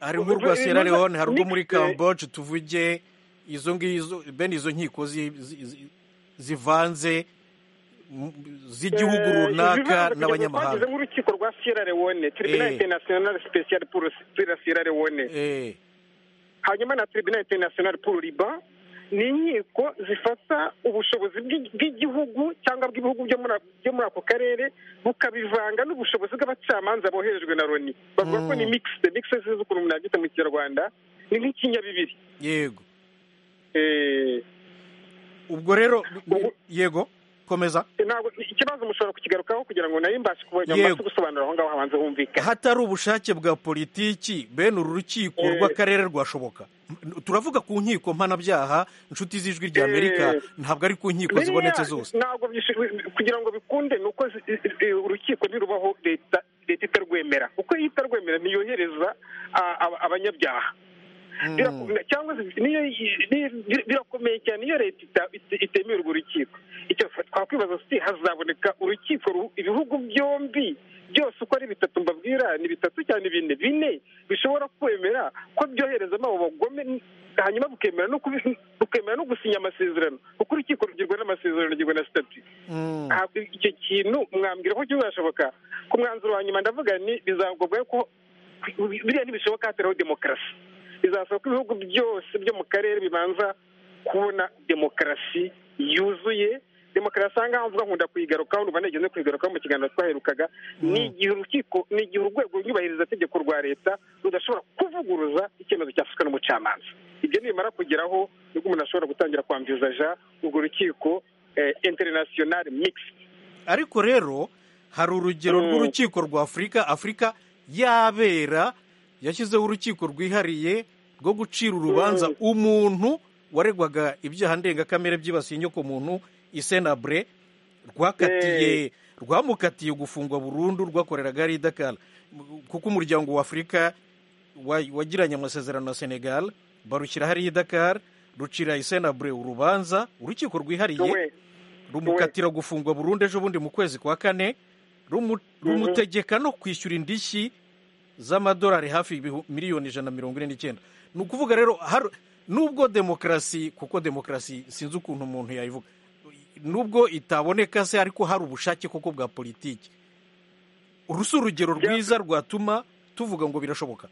hari nk'urwa Sierra Leone hari urwo muri Cambodia tuvuge izo ngizo bene izo nkiko zi- zi- zi- zivanze m- z'igihugu runaka n'abanyamahanga nk'urukiko rwa sierra leone Eh. tribunal international special pour pour la sierra leone Eh, hanyuma na tribunal international pour liban ni inkiko zifata ubushobozi bw'i- bw'igihugu cyangwa bw'ibihugu byo muri byo muri ako karere bukabivanga n'ubushobozi bw'abacamanza boherejwe na loni bavuga ko Mm. ni mixed mixed sinzi ukuntu umuntu yabyita mu kinyarwanda ni nk'ikinyabibiri yego Eh, ubwo rero Ubu- yego komeza ntabwo ikibazo mushobora kukigarukaho kugira ngo nayo mbashe kubona Yego. mbashe gusobanura aho ngaho habanza humvikana hatari ubushake bwa politiki bene uru rukiko Eh. rw'akarere rwashoboka M- turavuga ku nkiko mpanabyaha inshuti z'ijwi rya Amerika Eh. ntabwo ari ku nkiko zibonetse zose ntabwo byishu- kugira ngo bikunde ni uko zi- i- i- urukiko ntirubaho leta leta itarwemera uko iyo itarwemera ntiyohereza a- aba- abanyabyaha Mm, Birakomeye- cyangwa se niyo i- ni- bi- birakomeye cyane iyo leta ita- ite- itemeye urwo rukiko icyo twakwibaza si hazaboneka urukiko ru- ibihugu byombi byose uko ari bitatu mbabwira ni bitatu cyane bine bine bishobora kwemera ko byoherezamo abo bagome hanyuma bukemera no kubi- bukemera no gusinya amasezerano kuko urukiko rugirwa n'amasezerano rugirwa na sitati mm. ntabwo icyo kintu mwambwira ko kizashoboka ku mwanzuro wa nyuma ndavuga ni bizagobwa ko biriya ntibishoboka hatariho demokarasi bizasaba ko ibihugu byose byo mu karere bibanza kubona demokarasi yuzuye demokarasi aha ngaha mvuga nkunda kuyigarukaho numva nigeze kuyigarukaho mu kiganiro twaherukaga ni igihe urukiko ni igihe urwego rwubahiriza itegeko rwa leta rudashobora kuvuguruza icyemezo cyafashwe n'umucamanza ibyo nibimara kugeraho nibwo umuntu ashobora gutangira kwambiza ja urwo rukiko interinasiyonari mikisi ariko rero hari urugero rw'urukiko rwa afurika afurika yabera yashyizeho urukiko rwihariye rwo gucira urubanza umuntu waregwaga ibyaha ndengakamere byibasiye inyoko muntu isenabure rwakatiye rwamukatiye gufungwa burundu rwakoreraga ari i dakara kuko umuryango wa afurika wa- wagiranye amasezerano na senegal barushyira hariya i dakara rucira isenabure urubanza urukiko rwihariye we rumukatira gufungwa burundu ejo bundi mu kwezi kwa kane rumu- rumutegeka no kwishyura indishyi z'amadolari hafi ibihu- miliyoni ijana na mirongo ine n'icyenda ni ukuvuga rero har- nubwo demokarasi kuko demokarasi sinzi ukuntu umuntu yayivuga nubwo itaboneka se ariko hari ubushake koko bwa politiki uru si urugero rwiza rwatuma tuvuga ngo birashoboka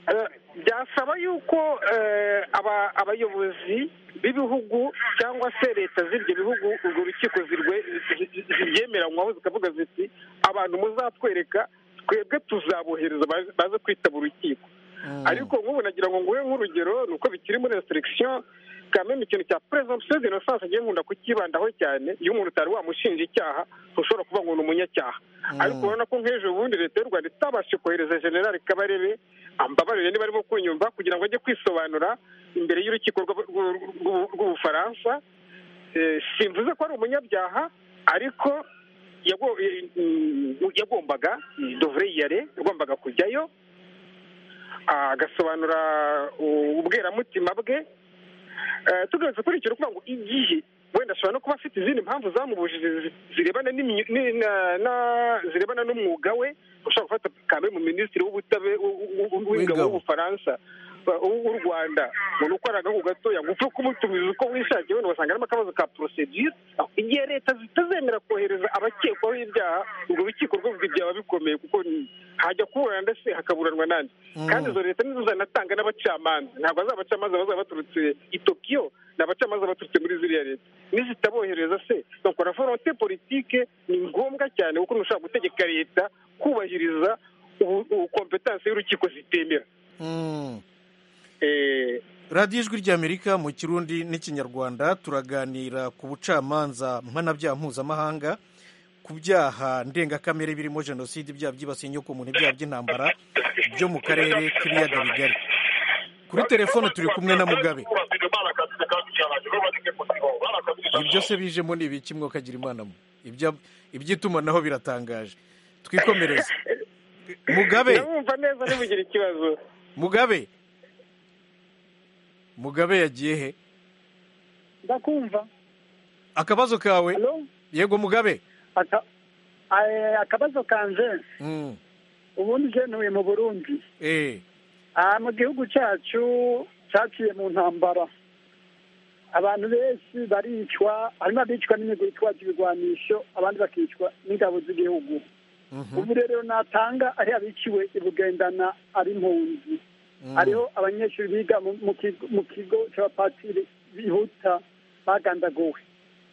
Eh, byasaba yuko eh, aba- abayobozi b'ibihugu cyangwa se leta z'ibyo bihugu urwo rukiko zirwe- zi- zi- zibyemeranywaho zikavuga ziti abantu muzatwereka twebwe tuzabohereza baze- baze kwitaba urukiko ariko nk'ubu nagira ngo nguhe nk'urugero ni uko bikiri muri reseregisiyo kameme ikintu cya presumption d'innocence agiye nkunda kukibandaho cyane iyo umuntu utari wamushinja icyaha ntushobora kuvuga ngo ni umunyacyaha ariko urabona ko nk'ejo bundi leta y'u rwanda itabashije kohereza generali kabarebe ambabarire niba arimo kunyumva kugira ngo ajye kwisobanura imbere y'urukiko rw'Ab- rw'u- rw'u- rw'ubufaransa Eh, simvuze ko ari umunyabyaha ariko yago- eh, mm, yagombaga dovure yare yagombaga kujyayo agasobanura u- ubweramutima bwe Eh, tugarutse kuri icyo ukuvuga ngo igihe wenda ashobora no kuba afite izindi mpamvu zamubujije zi- zirebana n'imyu- ni- na- na- zirebana n'umwuga we ushobora gufata kamere mu minisitiri w'ubutabe- w- w- w- w'ingabo W'ingabo. w'ubufaransa eh, w'u w'u Rwanda umuntu ukoraga ku gatoya ngo upfe kumutumiza uko wishakiye wenda ugasanga harimo akabazo ka porosedire igihe leta zitazemera kohereza abakekwaho ibyaha urwo rukiko rwo byaba bikomeye kuko ni- hajya kuburana ndetse hakaburanwa nandi kandi izo leta nizo zanatanga n'abacamanza ntabwo ari abacamanza bazaba baturutse i tokiyo ni abacamanza baturutse muri ziriya leta nizitabohereza se donc la volonté politike ni ngombwa cyane kuko ntushobora gutegeka leta kubahiriza ubu- ubu kompetanse y'urukiko zitemera Mm. Eh, radiyo ijwi ry'amerika mu kirundi n'ikinyarwanda turaganira ku bucamanza mpanabyaha mpuzamahanga ku byaha ndengakamere birimo jenoside ibyaha byibasiye inyokomuntu ibyaha by'intambara byo mu karere k'ibiyaga bigari kuri telefone turi kumwe na mugabe ibyo se bijemo ni ibiki mwokagira imana mwe? Ibya- iby'itumanaho biratangaje twikomereze mugabe ndabumva neza ntibugire ikibazo mugabe mugabe yagiye he ndakumva akabazo kawe halo yego mugabe Aka- eh, akabazo kanje Mm. ubundi je ntuye mu burundi eh aha mu gihugu cyacu cyaciye mu ntambara abantu benshi baricwa harimo abicwa n'imigwi itwaje ibigwanisho abandi bakicwa n'ingabo z'igihugu ubu rero natanga ari abiciwe i bugendana ari impunzi hariho abanyeshuri biga mu- mu kigo- mu kigo cy'abapatiri bihuta bagandaguwe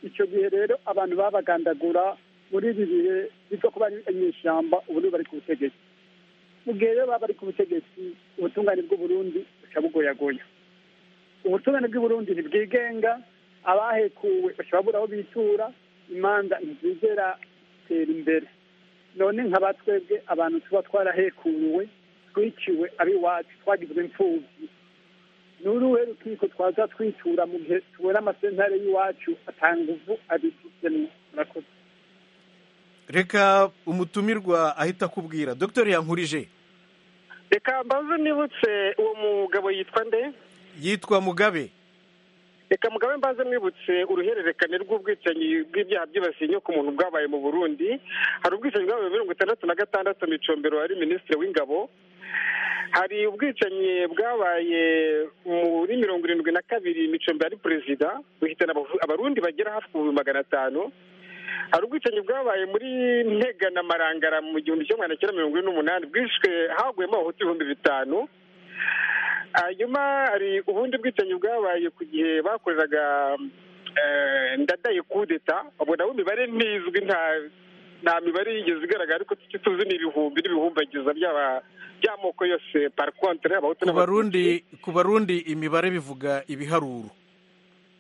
icyo gihe rero abantu babagandagura muri ibi bihe biza kuba ari inyeshyamba ubu nibo bari ku butegetsi mu gihe rero baba bari ku butegetsi ubutungane bw'uburundi buca bugoyagoya ubutungane bw'uburundi ntibwigenga abahekuwe baca babura aho bitura imanza ntizigera zitera imbere none nkaba twebwe abantu tuba twarahekuriwe twiciwe ab'iwacu twagizwe imfubyi ni uruhe rukiko twaza twitura mu gihe tubona amasentare y'iwacu atanga ubu abifitemo murakoze reka umutumirwa ahita akubwira dogiteri yankurije reka mbaze nibutse uwo mugabo yitwa nde yitwa mugabe reka mugabe mbaze mwibutse uruhererekane rw'ubwicanyi bw'ibyaha byibasiye inyoko umuntu bwabaye mu burundi hari ubwicanyi bwabaye mirongo itandatu na gatandatu micombero wari minisitiri w'ingabo hari ubwicanyi bwabaye muri mirongo irindwi na kabiri micombero ari perezida buhitana abavu- abarundi bagera hafi ku bihumbi magana atanu hari ubwicanyi bwabaye muri ntega na marangara mu gihumbi kimwe magana cyenda mirongo ine n'umunani bwishwe haguyemo abahutu ibihumbi bitanu hanyuma hari ubundi bwicanyi bwabaye ku gihe bakoreraga ndadaye kudeta ubwo nabo imibare ntizwi nta nta mibare yigeze igaragara ariko icyo tuzi ni ibihumbi n'ibihumbagiza by'aba by'amoko yose parakontere abahutu ku barundi ku barundi imibare bivuga ibiharuro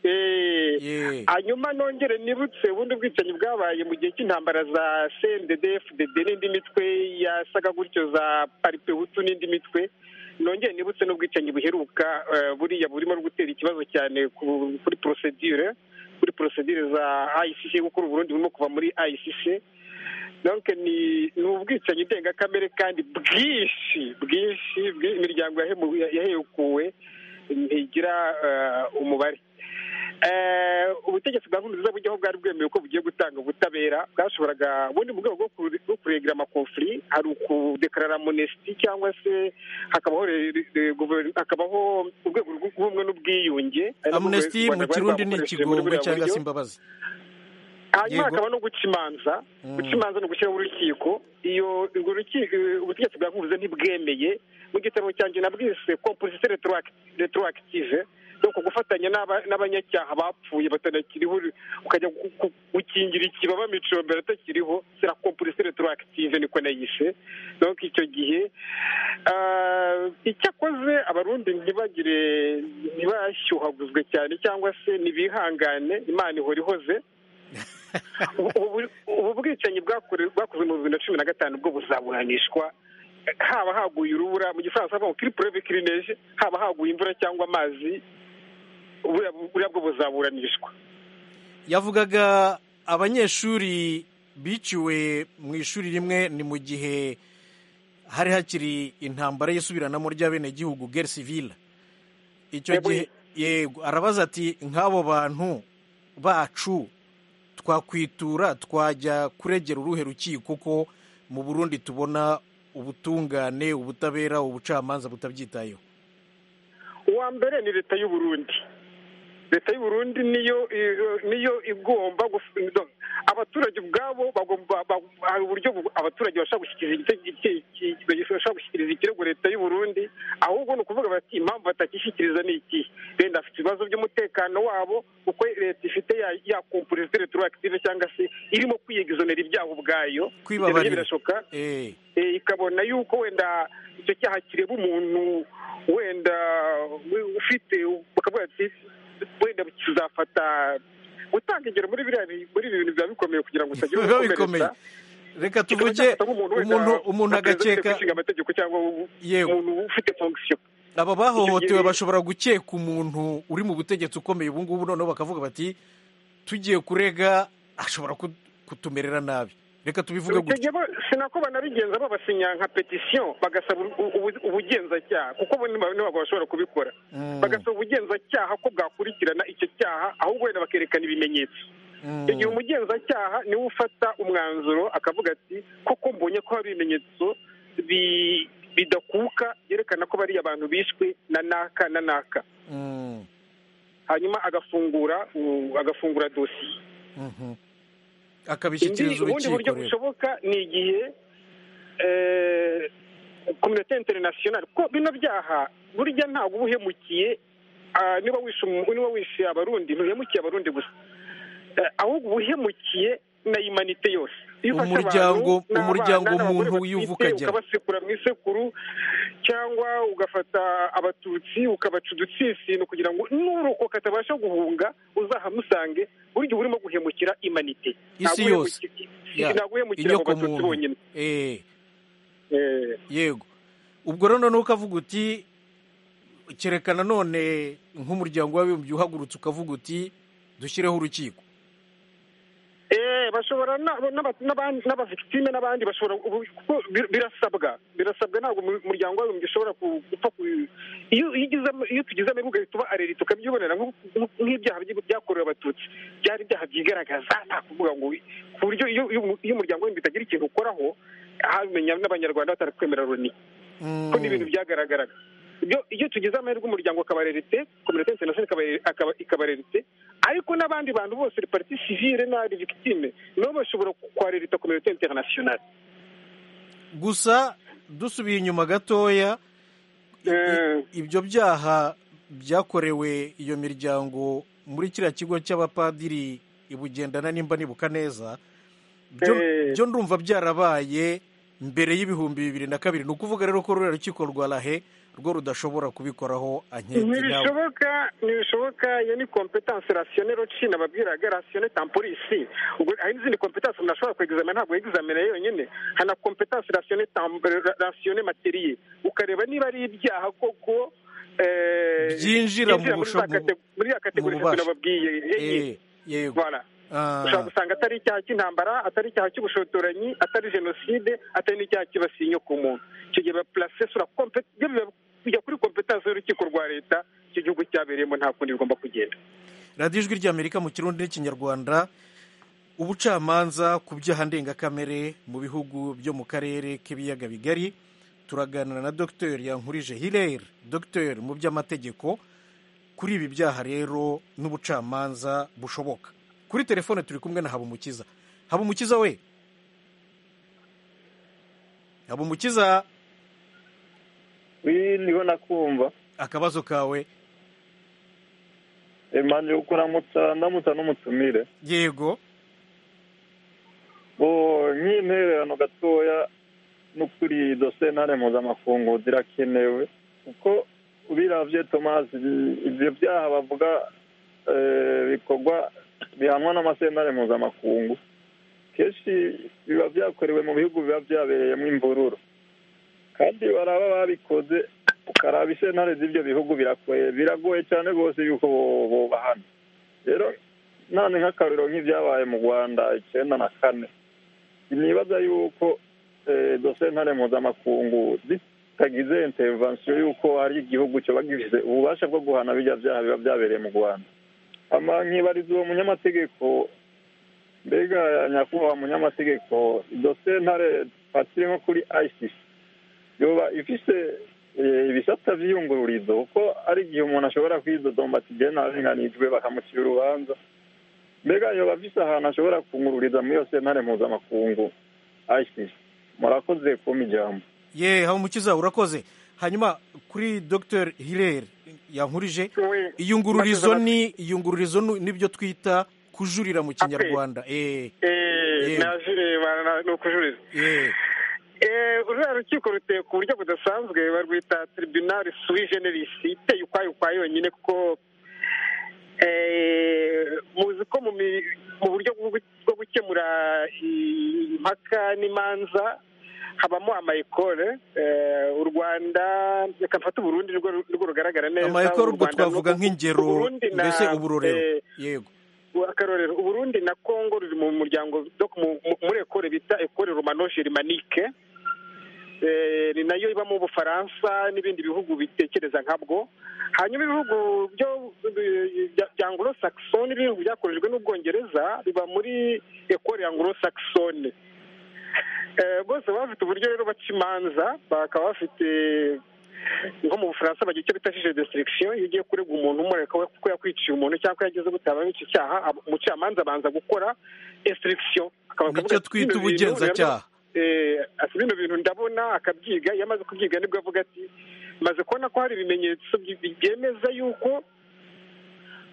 Eh, Yeah. hanyuma nongere nibutse ubundi bwicanyi bwabaye mu gihe cy'intambara za cndd fdd n'indi mitwe yasaga gutyo za paripehutu n'indi mitwe nongere nibutse n'ubwicanyi buheruka eh, buriya burimo gutera ikibazo cyane ku- kuri procedure kuri procedure za icc kuko uru burundi burimo kuva muri icc donc ni ni ubwicanyi ndengakamere kandi bwinshi bwinshi bwi- imiryango yahemu- yahekuwe ntigira eh, umubare Eh, ubutegetsi bwa nkurunziza bujyaho bwari bwemewe ko bugiye gutanga ubutabera bwashoboraga ubundi mu rwego rwo kure- rwo kuregira amakonfuri hari ukudekarara monesiti cyangwa se hakabaho re- re- re- guverinoma- hakabaho urwego rw'ubumwe n'ubwiyunge amnesty mu kirundi ni ikigongwe cyangwa se imbabazi hanyuma Yego. hakaba no guca imanza Mm. guca imanza ni ugushyiraho urukiko iyo urwo rukiko ubutegetsi bwa nkubuze ntibwemeye mu gitabo cyanjye nabwise komposite retroactive no ku gufatanya n'aba- n'abanyacyaha bapfuye batanakiriho ukajya gu- gu- gukingira ikibaba miciro mbere atakiriho sira komposite retroactive niko nayishe donc icyo gihe ah, icyakoze abarundi ntibagire ntibashyuhaguzwe cyane cyangwa se ntibihangane imana ihora ihoze ubu ubu bwicanyi bwakore- bwakozwe mu bibiri na cumi na gatanu bwo buzaburanishwa haba haguye urubura mu gifaransa havuga ngo kiri pureve kiri neje haba haguye imvura cyangwa amazi buriya buriya bwo buzaburanishwa yavugaga abanyeshuri biciwe mu ishuri rimwe ni mu gihe hari hakiri intambara y'isubiranamo ry'abenegihugu guerre civile icyo Yego. gihe yego arabaza ati nk'abo bantu bacu twakwitura twajya kuregera uruhe rukiko ko mu burundi tubona ubutungane ubutabera ubucamanza butabyitayeho uwa mbere ni leta y'u Burundi leta y'u Burundi niyo niyo igomba guf- no, abaturage ubwabo bagomba ba- hari uburyo bu- abaturage bashobora gushyikiriza igite- iki- iki- bashobora gushyikiriza ikirego leta y'u Burundi ahubwo ni ukuvuga bati impamvu batakishyikiriza ni iki leta afite ibibazo by'umutekano wabo kuko leta ifite ya ya kompurisite retroactive cyangwa se irimo kwiyegizonera ibyaha ubwayo Kwibabarira. Ibyo nabyo birashoka Eh. eh, ikabona yuko wenda icyo cyaha kireba umuntu wenda we- ufite bakavuga ati wenda kizafata gutanga ingero muri biriya bi- muri ibi bintu biba bikomeye kugira ngo utagira biba bikomeye reka tuvuge umuntu umuntu agakeka gushinga amategeko cyangwa u- Yego. umuntu ufite fonction aba bahohotewe Icyo gihe- bashobora gukeka umuntu uri mu butegetsi ukomeye ubu ngubu noneho bakavuga bati tugiye kurega ashobora ku- kutumerera nabi reka tubivuge icyo gutya gihe bo- sinako banabigenza babasinya nka petisiyo bagasaba u- u- ubu- ubugenzacyaha kuko bo ntiba- ntabwo bashobora kubikora Mm. bagasaba ubugenzacyaha ko bwakurikirana icyo cyaha ahubwo wenda bakerekana ibimenyetso Mm. igihe umugenzacyaha niwe ufata umwanzuro akavuga ati koko mbonye ko hari ibimenyetso bi- bidakuka byerekana ko bariya abantu bishwe na naka na naka Mm. hanyuma agafungura u- agafungura dosiye Mhm. Indi- akabishyikiriza ubundi buryo urukiko rero bushoboka ni igihe eh, kominote interinasiyonari kuko bino byaha burya ntabwo uba uhemukiye ah, niba wishe umu- niba wishe abarundi ntuhemukiye abarundi gusa Eh, ahubwo uba uhemukiye na imanite yose Iyo ufashe abantu Umuryango- n'abana, umuryango n'abagore umuntu batwite, wivuka ajyamo. ukabasekura mu isekuru cyangwa ugafata abatutsi ukabaca udutsinsino kugira ngo n'urokoka atabasha guhunga uzahamusange burya uba urimo guhemukira imanite Isi Ntabwo yose. uhemuki- Ya. ntabwo uhemukira abo inyoko batutsi muntu bonyine Eh. Eh, yego ubwo rero noneho ukavuga uti kereka nanone nk'umuryango w'abibumbye uhagurutse ukavuga uti dushyireho urukiko eh, bashobora na- n'aba- n'abandi- n'abavictime n'abandi bashobora ubu- kuko bir- birasabwa birasabwa ntabwo umu- umuryango wawe ushobora ku- gupfa ku- iyo iyo ugizemo- iyo tugize amahirwe ugahita uba areri tukabyibonera nk'u- nk'u- nk'ibyaha by'i- byakorewe abatutsi byari ibyaha byigaragaza nta kuvuga ngo ku buryo iyo iyo umu- iyo umuryango w'imbi utagira ikintu ukoraho habimenya n'abanyarwanda batari kwemera loni Mm. ko n'ibintu byagaragaraga iyo iyo tugize amahirwe umuryango akabarerite kominote interinasiyonari ikabare- akaba- ikabarerite ariko n'abandi bantu bose parti civile n'abandi victime nabo bashobora kwarerita kominote interinasiyonari gusa dusubiye inyuma gatoya ibyo byaha byakorewe iyo miryango muri kiriya kigo cy'abapadiri ibugendana nimba nibuka neza byo Eh. byo ndumva byarabaye mbere y'ibihumbi bibiri na kabiri ni ukuvuga rero ko ruriya rukiko rwa rahe rwo rudashobora kubikoraho anketi nawe ntibishoboka ntibishoboka iyo ni kompetanse rasiyone rocina babwiraga rasiyone tamporisi ubwo hari n'izindi kompetanse umuntu ashobora kwegizamena ntabwo yegizamena yonyine hari na kompetanse rasiyone tam- ra- rasiyone materiye ukareba niba ari ibyaha koko eh, Byinjira mu muri za bushobo- kate- muri ya kategorizayo bubasha. nababwiye Eh, yego Voilà. Ah, ushobora gusanga atari icyaha cy'intambara atari icyaha cy'ubushotoranyi atari jenoside atari n'icyaha cyibasiye inyo ku muntu icyo gihe bapurase sura kompe- ibyo biba- bijya kuri kompetansi y'urukiko rwa leta icyo gihugu cyabereyemo nta kundi bigomba kugenda radiyo ijwi ry'amerika mu kirundi n'ikinyarwanda ubucamanza ku byaha ndengakamere mu bihugu byo mu karere k'ibiyaga bigari turaganira na dr yankurije hilere dr mu by'amategeko kuri ibi byaha rero n'ubucamanza bushoboka kuri telefone turi kumwe na habumukiza habumukiza we habumukiza wi niho nakumva akabazo kawe emanje uko namutsa ndamutsa n'umutumire yego bo nk'intererano gatoya no kuri dosiye ntare mpuzamakungu zirakenewe kuko ubiravye tomasi ibyo byaha bavuga eh, bikorwa bihanwa n'amasentare mpuzamakungu kenshi biba byakorewe mu bihugu biba byabereyemo imvururu kandi baraba babikoze ukaraba isentare z'ibyo bihugu birakoye biragoye cyane rwose yuko bo- bobahana rero nane nk'akaruriro nk'ibyabaye mu rwanda icyenda na kane nibaza yuko eh, dosiye ntare mpuzamakungu zitagize intervention yuko hari igihugu cyoba gifite ububasha bwo guhana bijya byaha biba byabereye mu rwanda ama nkibariza uwo munyamategeko mbega nyakubahwa munyamategeko dosiye ntare twakire nko kuri icc yoba ifise eh, ibisata vy'iyungururizo kuko ari igihe umuntu ashobora kwidodomba ati je narenganijwe bakamucira urubanza mbega yoba afise ahantu ashobora kungururiza muri iyo sentare mpuzamakungu ICC. murakoze kumpa ijambo ye habumukiza urakoze hanyuma kuri dr hilere yankurije iyungururizo ni iyungururizo ni- nibyo twita kujurira mu kinyarwanda eh Eh, Yego. naje bara- na- ni ukujuriza eh Eh, uriya rukiko ruteye ku buryo budasanzwe barwita tribunal sui generis iteye ukwayo ukwayo yonyine kuko eh, muzi ko mu mi- mu buryo bwo gu- bwo gukemura i- impaka n'imanza habamo amayikore eh, u rwanda reka mfate uburundi nirwo nirwo rugaragara neza amayekoro U ubwo Rwanda twavuga n'u- nk'ingero Uburundi na- mbese uburorero eh, yego akarorero uburundi na congo ruri mu muryango dok- mu- mu- muri ekore bita ekore romano germanique Eh, ni nayo ibamo ubufaransa n'ibindi bihugu bitekereza nkabwo hanyuma ibihugu byo bya- bya anglo saxon n'ibihugu byakorejwe n'ubwongereza biba muri ekore anglo saxon Eh, bose baba bafite uburyo rero baca imanza bakaba bafite nko mu bufaransa bagira icyo bita jije destruction iyo ugiye kurega umuntu umureka we kuko yakwiciye umuntu cyangwa ko yagize gute ababica icyaha ab- umucamanza abanza gukora instruction akaba akavuga nicyo ati, twita "Bino bintu ubugenzacyaha eh, ati bino bintu ndabona akabyiga iyo amaze kubyiga nibwo avuga ati maze kubona ko hari ibimenyetso bi- byemeza yuko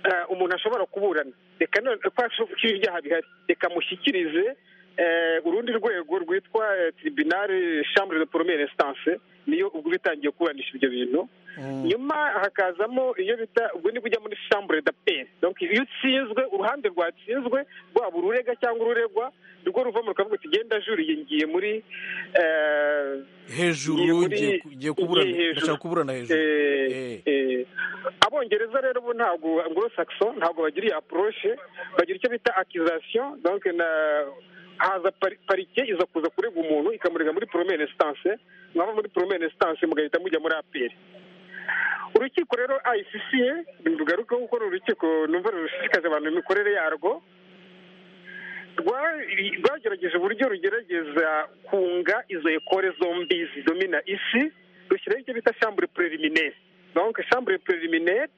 eh, umuntu ashobora kuburana reka none ko ashobora ibyaha bihari reka mushyikirize eh, urundi rwego rwitwa eh, tribunal chambre de première instance niyo ubwo bitangiye kuburanisha ibyo bintu Mm. nyuma hakazamo iyo bita ubwo nibwo ujya muri chambre d'appel donc iyo utsinzwe uruhande rwatsinzwe rwaba ururega cyangwa ururegwa nirwo ruvamo rukavuga ati genda juriye ngiye muri eh, ngiye hejuru muri- ngiye ku- ngiye kuburana ngiye hejuru. ndashaka kuburana hejuru Eh, eh. abongereza rero bo ntabwo anglo saxon ntabwo bagira iyi approche bagira icyo bita accusation donc na haza pari- parike iza kuza kurega umuntu ikamurega muri première instance mwava muri première instance mugahita mujya muri apeli urukiko rero icc ntirugaruke kuko uru rukiko numva rushishikaje abantu imikorere yarwo rwa- rwagerageje uburyo rugerageza kunga izo ekore zombi zidomina isi rushyiraho icyo bita shambure preliminaire donc shambure preliminaire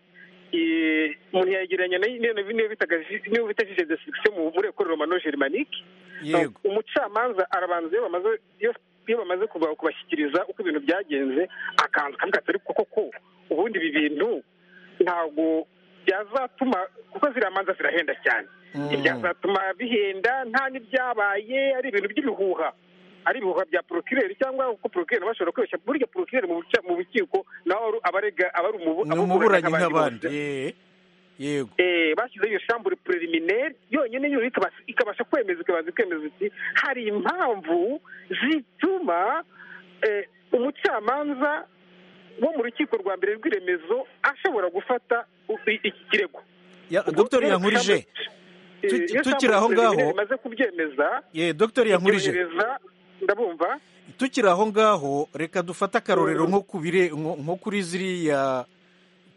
eh, umuntu yayegeranya nayo niyo bitaga ju- niyo bita juge d'instruction mu muri ekore romano germanique yego umucamanza arabanza iyo bamaze iyo iyo bamaze kubashyikiriza uko ibintu byagenze akanzu kavuga ati ariko koko ubundi ibi bintu ntabwo byazatuma kuko ziriya manza zirahenda cyane ntibyazatuma bihenda nta n'ibyabaye ari ibintu by'ibihuha ari ibihuha bya porokireri cyangwa uko porokireri bashobora kwibeshya burya porokireri mu rukiko nawe abarega aba ari ni umuburanyi nk'abandi ye, yego bashyizeho iyo shambure preliminaire yonyine yo ikaba- ikabasha kwemeza ikabanza ikemeza iti hari impamvu zituma eh, umucamanza wo mu rukiko rwa mbere rw'iremezo ashobora gufata u- iki kirego Ya- dogiteri yankurije Eh, Tuki- iyo tukiri shambure aho ngaho- preliminaire imaze kubyemeza ye dogiteri yankurije ibyohereza ndabumva tukiri aho ngaho reka dufate akarorero nko ku bire- nko nko kuri ziriya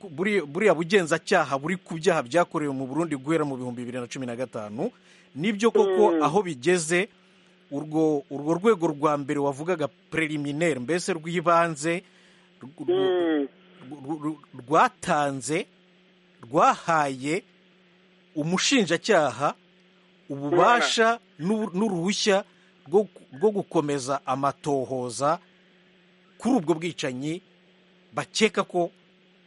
ku- buri- buriya bugenzacyaha buri ku byaha byakorewe mu burundi guhera mu bihumbi bibiri na cumi na gatanu nibyo koko aho bigeze urwo urwo rwego rwa mbere wavugaga preliminaire mbese rw'ibanze rw- rw- Mm. rw- rw- rwatanze rwahaye umushinjacyaha ububasha n'u- n'uruhushya rwo rwo gukomeza amatohoza kuri ubwo bwicanyi bakeka ko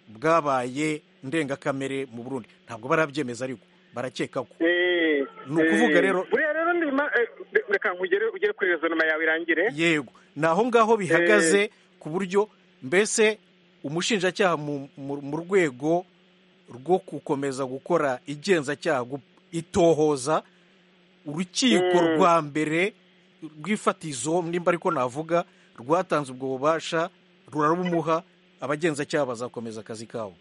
bwabaye ndengakamere mu burundi ntabwo barabyemeza ariko barakeka ko Eh, Ni ukuvuga eh, rero- buriya rero ni ma- eh, reka nkugere ugere kuri rezonoma yawe irangire yego ni aho ngaho bihagaze ku buryo mbese umushinjacyaha mu- mu mu rwego rwo gukomeza gukora igenzacyaha gu- itohoza urukiko Mm. rwa mbere rw'ifatizo nimba ariko navuga rwatanze ubwo bubasha rurarumuha abagenzacyaha bazakomeza akazi kabo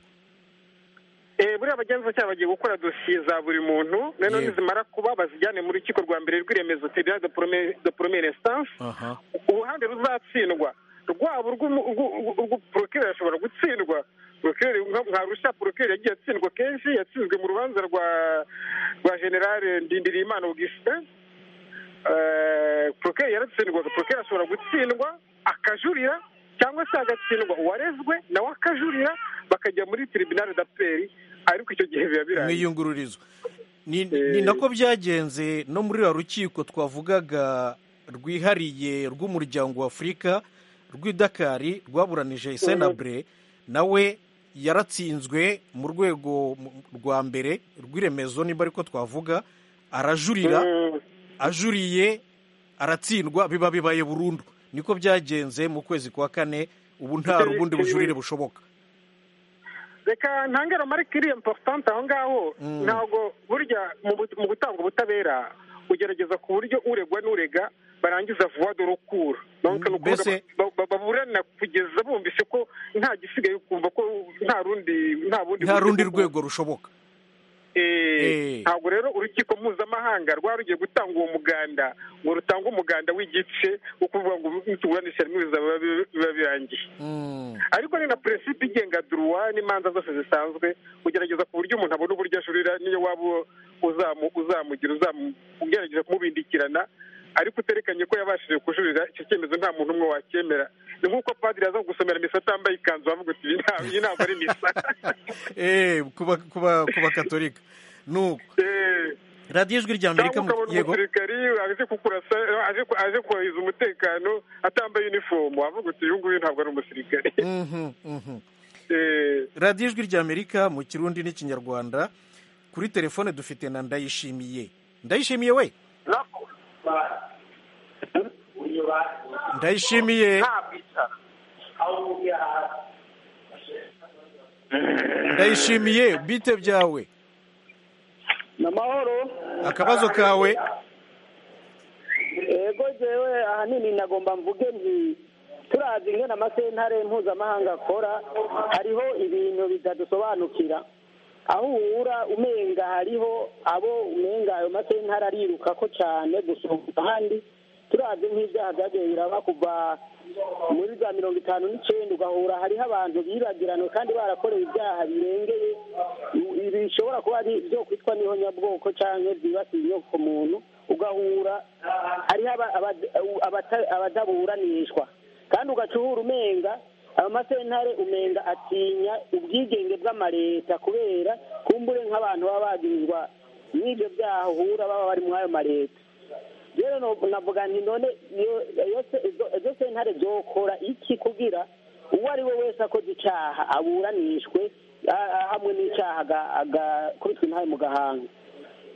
Eh, buriya abagenzacyaha bagiye gukora dosiye za buri muntu noneho Yego. nizimara kuba bazijyane mu rukiko rwa mbere rw'iremezo tribunal de premier- de premiere instance aha uruhande ruzatsindwa rwaba urw'uporokireri ashobora gutsindwa porokireri nka- nka rusha porokireri yagiye atsindwa kenshi yatsinzwe mu rubanza rwa rwa generale ndindirimana augustin Eh, porokireri yaratsindwaga porokireri ashobora gutsindwa akajurira cyangwa se agatsindwa uwarezwe nawe akajurira bakajya muri tribunal d'apeli ariko icyo gihe biba birangiye mwiyungururizo ni ni nako byagenze no muri ruriya rukiko twavugaga rwihariye rw'umuryango w'afurika rw'i dakari rwaburanije senabure nawe yaratsinzwe mu rwego mu- rwa mbere rw'iremezo nimba ariko twavuga arajurira Mm. ajuriye aratsindwa biba bibaye burundu niko byagenze mu kwezi kwa kane ubu nta Icyo- ubundi icyo- bujurire bushoboka reka ntangire marike iri importante aho ngaho Mm. ntabwo burya mu bu- mu gutanga ubutabera ugerageza ku buryo uregwa n'urega barangiza vuba dore ukura Donc ni ukuvuga Mbese- ba- ba- baburana kugeza bumvise ko nta gisigaye ukumva ko nta rundi nta bundi nta buryo rundi bwo- rwego rushoboka Eh, Eh. ntabwo rero urukiko mpuzamahanga rwari rugiye gutanga uwo muganda ngo rutange umuganda w'igice wo kuvuga ngo nituburanisha rimwe bizaba bi- biba birangiye Mm. ariko ni na peresipe igenga duruwa n'imanza zose zisanzwe ugerageza ku buryo umuntu abona uburyo ajurira niyo waba uzamu- uzamugira uzamu- ugerageza kumubindikirana ariko uterekanye ko yabashije kujurira icyo cyemezo nta muntu umwe wacyemera ni nk'uko padiri aza kugusomera misa atambaye ikanzu bavuga uti "Iyi nta- iyi ntabwo ari misa Eh, ku ba- ku ba- ku bakatolika ni uko Eh, radiyo ijwi rya cyangwa amerika mu- ukabona yego umusirikari aje kukurasa aje ku- aje kubahiriza umutekano atambaye unifomu wavuga uti uyu nguyu ntabwo ari umusirikari Mhm, mhm. Eh, radiyo ijwi rya amerika mu kirundi n'ikinyarwanda kuri telefone dufite na ndayishimiye ndayishimiye we ndayishimiye ndayishimiye bite byawe ni amahoro akabazo kawe yego jewe ahanini nagomba mvuge nti turazi ingene amasentare mpuzamahanga akora hariho ibintu bitadusobanukira aho uhura umenga hariho abo umenga ayo masentare arirukako cane gusumba ahandi turazi nk'ivyaha vyagiye biraba kuva muri za mirongo itanu n'icenda ugahura hariho abantu bibagiranywe kandi barakorewe ibyaha birengeye ibi bishobora kuba ari byo kwitwa n'ihonyabwoko cyangwa byibasiye inyokomuntu ugahura hariho aba- aba- abata- abadaburanishwa kandi ugacura umenga amasentare umenga atinya ubwigenge bw'amaleta kubera kumbure nk'abantu baba bagirizwa n'ibyo byaha uhura baba bari muri ayo maleta rero navuga nti none izo sentare zokora iki kugira uwo ari we wese akoze icyaha aburanishwe ah, hamwe n'icyaha agakubitwa intaye mu gahanga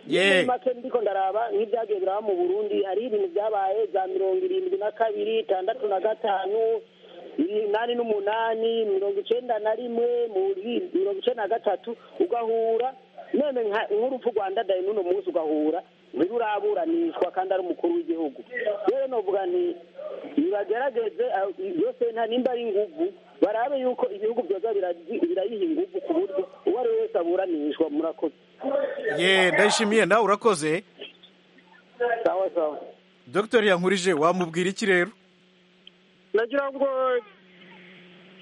Ye. muri make ndiko ndaraba nk'ibyagiye biraba mu burundi hari ibintu byabaye za mirongo irindwi na kabiri itandatu na gatanu umunani n'umunani mirongo icenda na rimwe muri mirongo icenda na gatatu ugahura none nka- nk'urupfu rwanda dayi n'uno munsi ugahura ntiruraburanishwa kandi ari umukuru w'igihugu rero novuga nti nibagerageze ah, yose nta nimba ari inguvu barabe yuko ibihugu byoza birazi- birayiha inguvu ku buryo uwo ari we wese aburanishwa murakoze ye ndayishimiye nawe urakoze sawa sawa dogiteri yankurije wamubwira iki rero nagira ngo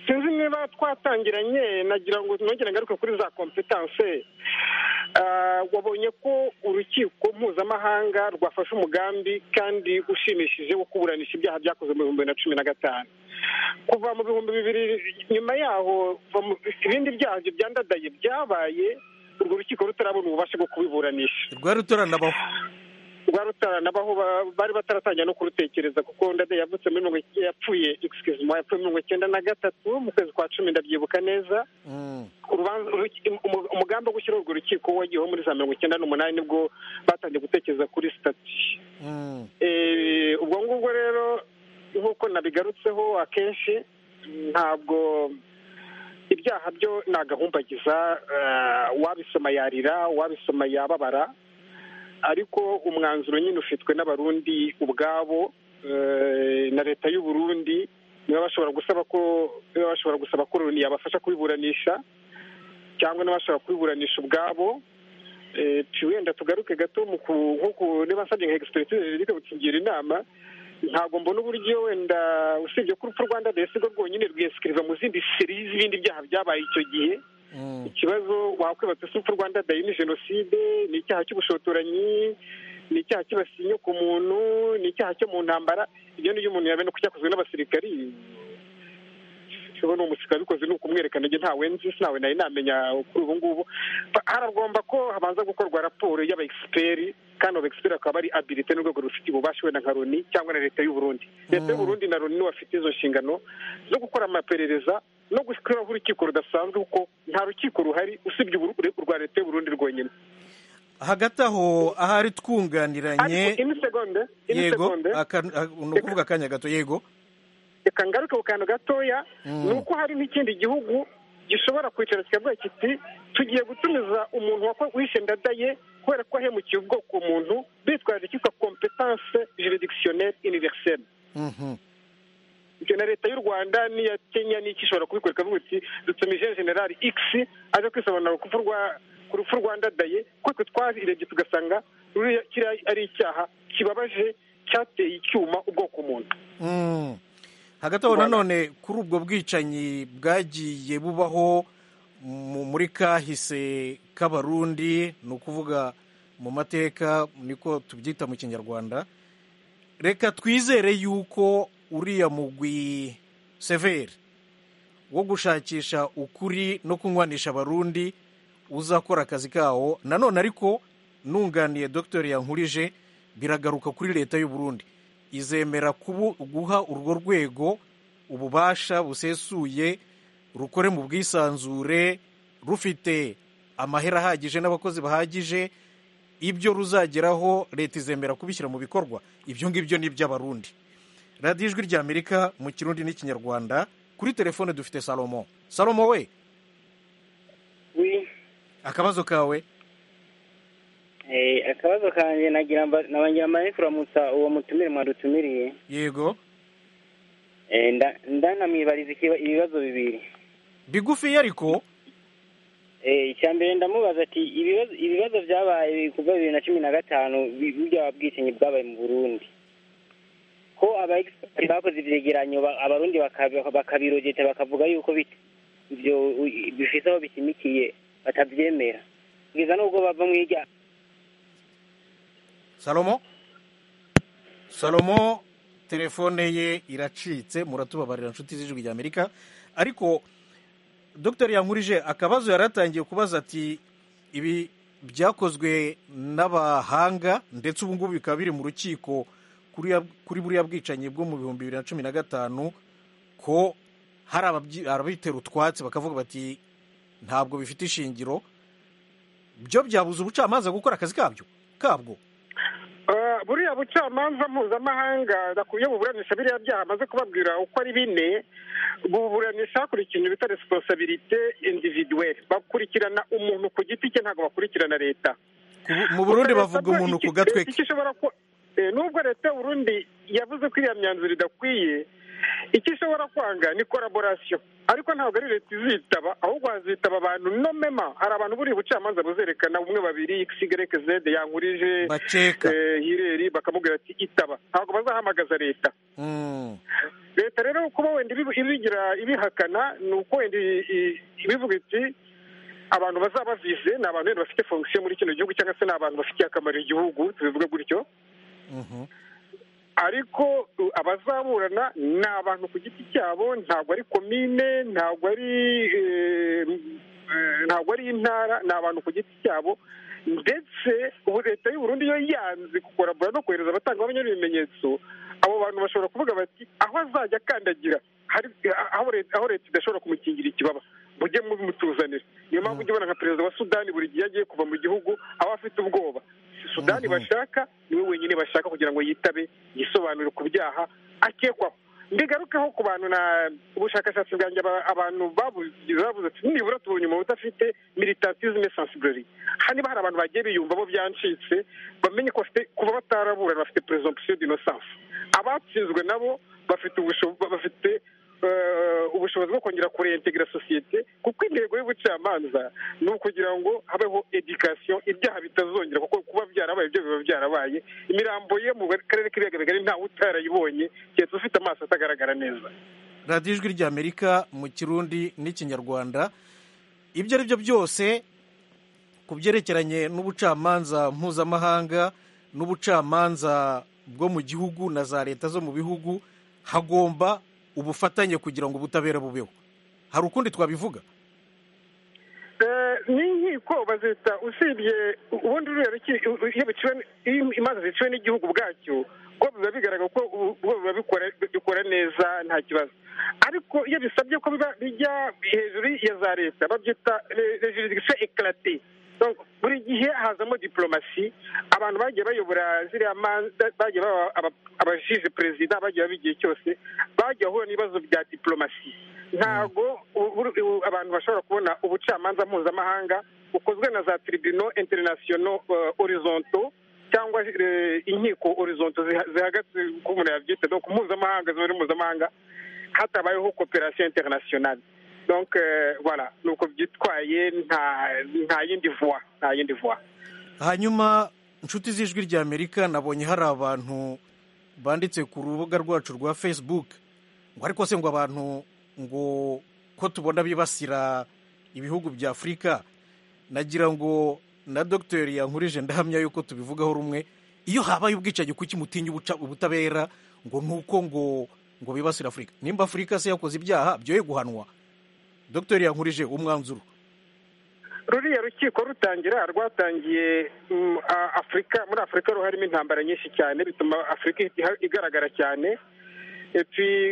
sinzi niba twatangiranye nagira ngo nongere ngaruke kuri za kompetanse Ah, wabonye ko urukiko mpuzamahanga rwafashe umugambi kandi ushimishije wo kuburanisha ibyaha byakozwe mu bihumbi bibiri na cumi na gatanu kuva mu bihumbi bibiri nyuma yaho kuva mu- ibindi byaha byandadaye byabaye urwo rukiko rutarabona ububasha bwo kubiburanisha rwari rutaranabaho rwa rutaranabaho bari bataratangira no kurutekereza kuko ndade yavutse muri mirongo icyenda yapfuye excuse me yapfuye mirongo icyenda na gatatu mu kwezi kwa cumi ndabyibuka neza Mm. urubanza uruki- umu- umugambi wo gushyiraho urwo rukiko wagiyeho muri za mirongo icyenda n'umunani nibwo batangiye gutekereza kuri sitati Mm. Eh, ubwo ngubwo rero nk'uko nabigarutseho akenshi ntabwo ibyaha byo ni agahumbagiza eh, uwabisoma yarira uwabisoma yababara ariko umwanzuro nyine ufitwe n'abarundi ubwabo eh, na leta y'u Burundi niba bashobora gusaba ko niba bashobora gusaba ko Loni yabafasha kubiburanisha cyangwa n'abashobora kubiburanisha ubwabo Eh, tu- wenda tugaruke gato mu ku- nko ku niba nsabye nka egisipesitire reka kutugira inama ntabwo mbona uburyo wenda usibye ko urupfu rwanda desi rwo rwonyine rwisikiriza mu zindi seri z'ibindi byaha byabaye icyo gihe Mm. ikibazo wakwibaza si urupfu rwanda dayi ni jenoside ni icyaha cy'ubushotoranyi ni icyaha cyibasiye inyo ku muntu ni icyaha cyo mu ntambara ibyo niyo umuntu yabona ko cyakozwe n'abasirikari ubona umusirikare wabikoze ni ukumwerekana njye ntawe nzi sinawe nari namenya kuri ubu ngubu Ba- haragomba ko habanza gukorwa raporo y'aba egisiperi kandi abo egisiperi akaba ari abilite n'urwego rufite ububasha wenda nka loni cyangwa na leta y'uburundi leta y'uburundi na loni niwe bafite izo nshingano zo gukora amaperereza no gushyiraho urukiko rudasanzwe kuko nta rukiko ruhari usibye uru- urwa leta y'uburundi rwonyine hagati aho ahari ariko twunganiranye imisegonde yego imisegonde aka- ah, ni ukuvuga akanya gato yego reka ngaruke ku kantu gatoya Mm. ni uko hari n'ikindi gihugu gishobora kwicara kikavuga kiti tugiye gutumiza umuntu wako- wishe ndadaye kubera ko wahemukiye ubwoko umuntu bitwaje icyitwa kompetanse juridictionnel universelle Mhm. ibyo na leta y'u rwanda n'iya kenya n'iki ishobora kubikora ikavuga iti dutumije generali x aje kwisobanura ku rupfu rwa- ku rupfu rwa ndadaye kuko twe twabirebye tugasanga ruriya kiriya ari icyaha kibabaje cyateye icyuma ubwoko umuntu Mm. hagati aho Rwanda. nanone kuri ubwo bwicanyi bwagiye bubaho mu- muri kahise k'abarundi ni ukuvuga mu mateka niko tubyita mu kinyarwanda reka twizere yuko uriya mugwi severi wo gushakisha ukuri no kunywanisha abarundi uzakora akazi kawo nanone ariko nunganiye dr yankurije biragaruka kuri leta y'u Burundi izemera kubu guha urwo rwego ububasha busesuye rukore mu bwisanzure rufite amahera ahagije n'abakozi bahagije ibyo ruzageraho leta izemera kubishyira mu bikorwa ibyo ngibyo ni iby'abarundi radiyo ijwi ry'amerika mu kirundi n'ikinyarwanda kuri telefone dufite salomo salomo we wi akabazo kawe Eh, akabazo kanjye nagira mba- nabangira mbare kuramutsa uwo mutumire mwadutumiriye yego Eh, nda- ndanamwibariza ikiba- ibibazo bibiri bigufi ariko Eh, icya mbere ndamubaza ati ibibazo ibibazo byabaye kuva bibiri na cumi na gatanu bi- burya bwicanyi bwabaye mu burundi ko aba expert bakoze ivyegeranyo ba- abarundi baka- bakabirogeta bakavuga yuko bit- ivyo u- bifise aho bishimikiye batavyemera kugeza n'ubwo bava mu irya salomo salomo telefone ye iracitse muratubabarira inshuti z'ijwi ry'amerika ariko dr yankurije akabazo yari atangiye kubaza ati ibi byakozwe n'abahanga ndetse ubu ngubu bikaba biri mu rukiko kuri buriya bwicanyi bwo mu bihumbi bibiri na cumi na gatanu ko hari ababitera utwatsi bakavuga bati ntabwo bifite ishingiro byo byabuze ubucamanza gukora akazi kabyo kabwo buriya bucamanza mpuzamahanga bakwiye buburanisha biriya byaha amaze kubabwira uko ari bine buburanisha hakurikira ibintu bita resiposabirite individuweri bakurikirana umuntu ku giti cye ntabwo bakurikirana leta mu burundi bavuga umuntu ku gatwe ke nubwo leta y'uburundi yavuze ko iriya myanzuro idakwiye icyo ishobora kwanga ni koraborasiyo ariko ntabwo ari leta izitaba ahubwo hazitaba abantu no mema hari abantu buriya ubucamanza buzerekana umwe babiri xyz yankurije hireri bakamubwira ati itaba ntabwo bazahamagaza leta leta rero kuba wenda ibigira ibihakana ni uko wenda ibivuga iti abantu bazabavize ni abantu wenda bafite fonction muri kino gihugu cyangwa se ni abantu bafitiye akamaro igihugu tubivuge gutyo ariko abazaburana ni abantu ku giti cyabo ntabwo ari komine ntabwo ari ntabwo ari intara ni abantu ku giti cyabo ndetse ubu leta y'uburundi yo yanze gukorabura no kohereza abatangabuhamya n'ibimenyetso abo bantu bashobora kuvuga bati aho azajya akandagira aho leta idashobora kumukingira ikibaba mujye mutuzanira niyo mpamvu ujya ubona nka perezida wa sudani buri gihe agiye kuva mu gihugu aba afite ubwoba sudani bashaka niwe wenyine bashaka kugira ngo yitabe yisobanure ku byaha akekwaho mbigarukeho ku bantu na ubushakashatsi bwanjye abantu babuze ati nibura tubonye umuntu udafite militantisme sensibleri haniba hari abantu bagiye biyumva bo byancitse bamenye ko bafite kuba bataraburana bafite presomption d'innocence abatsinzwe nabo bafite bafite ubushobozi bwo kongera kurentegera sosiyete kuko intego y'ubucamanza ni ukugira ngo habeho edikasiyo ibyaha bitazongera kuko kuba byarabaye ibyo biba byarabaye imirambo ye mu karere k'ibiyaga bigari ntawe utarayibonye keretse ufite amaso atagaragara neza radiyo ijwi ry'amerika mu kirundi n'ikinyarwanda ibyo ari byo byose ku byerekeranye n'ubucamanza mpuzamahanga n'ubucamanza bwo mu gihugu na za leta zo mu bihugu hagomba ubufatanye kugira ngo ubutabera bubeho hari ukundi twabivuga n'inkiko bazita usibye ubundi imanza ziciwe n'igihugu bwacyo bwo biba bigaragara ko biba bikora neza nta kibazo ariko iyo bisabye ko biba bijya hejuru ya za leta babyita rejiridikisiyo ekarate buri gihe hazamo diporomasi abantu bagiye bayobora ziriya manza bagiye baba abajije perezida bagiye baba igihe cyose bagiye bahura n'ibibazo bya diporomasi ntabwo abantu bashobora kubona ubucamanza mpuzamahanga bukozwe na za tiribino interinasiyono horizonto cyangwa inkiko horizonto zihagaze uko umuntu yabyita ku mpuzamahanga zibari mpuzamahanga hatabayeho koperasiyo interinasiyonali donc voilà ni uko byitwaye nta yindi vuba nta yindi vuba hanyuma inshuti z'ijwi ry'amerika nabonye hari abantu banditse ku rubuga rwacu rwa facebook ngo ariko se ngo abantu ngo ko tubona bibasira ibihugu bya afurika nagira ngo na dogiteri yankurije ndahamya yuko tubivugaho rumwe iyo habaye ubwicanyi kuki mutinya ubutabera ngo ni uko ngo ngo bibasira afurika nimba afurika se yakoze ibyaha byoye guhanwa dogiteri yankurije umwanzuro ruriya rukiko rutangira rwatangiye afurika muri afurika ruharimo intambara nyinshi cyane bituma afurika igaragara cyane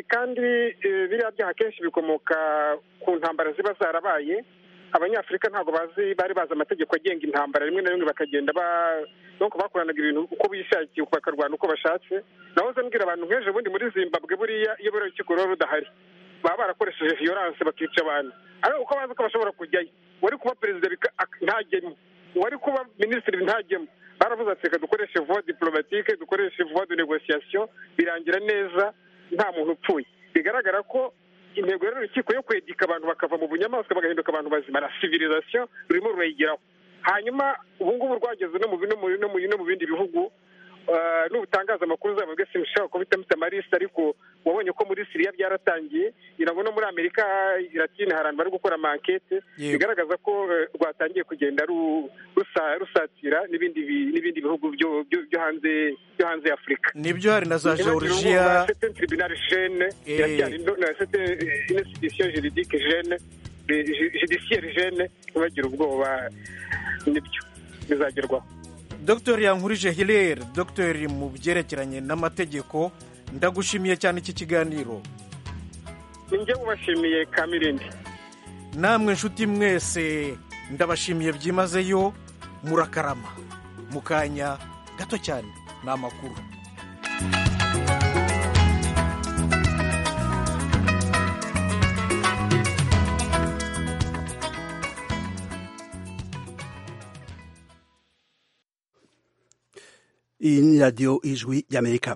kandi biriya byaha akenshi bikomoka ku ntambara ziba zarabaye abanyafurika ntabwo bazi bari bazi amategeko agenga intambara rimwe na rimwe bakagenda bakoranaga ibintu uko bishakiye bakarwana uko bashatse nahoze mbwira abantu nk'ejo bundi muri zimbabwe buriya iyo buriya rukiko ruba rudahari baba barakoresheje viyoranse bakica abantu ariko uko bazi ko bashobora kujyayo uwari kuba perezida ntagemo uwari kuba minisitiri ntagemo baravuze ati reka dukoreshe vuba diporomatike dukoreshe vuba de negosiyasiyo birangira neza nta muntu upfuye bigaragara ko intego rero urukiko yo kwegeka abantu bakava mu bunyamaswa bagahinduka abantu bazima na sivirizasiyo rurimo rurayigeraho hanyuma ubu ngubu rwageze no mu bindi bihugu n'ubutangaza amakuru zabo bwese mushobora kuba mfite amarisita ariko wabonye ko muri siriya byaratangiye ngira ngo no muri amerika iratine hari abantu bari gukora amankete bigaragaza ko rwatangiye kugenda rusatira n'ibindi bihugu byo hanze byo hanze ya afurika nibyo hari na za georgia institution juridique jene judiciaire jene ntibagira ubwoba nibyo bizagerwaho dr yankurije hilere dr mu byerekeranye n'amategeko ndagushimiye cyane iki kiganiro ninjye ubashimiye kamirindi namwe nshuti mwese ndabashimiye byimazeyo murakarama mu kanya gato cyane ni amakuru iyi ni radiyo ijwi ry'amerika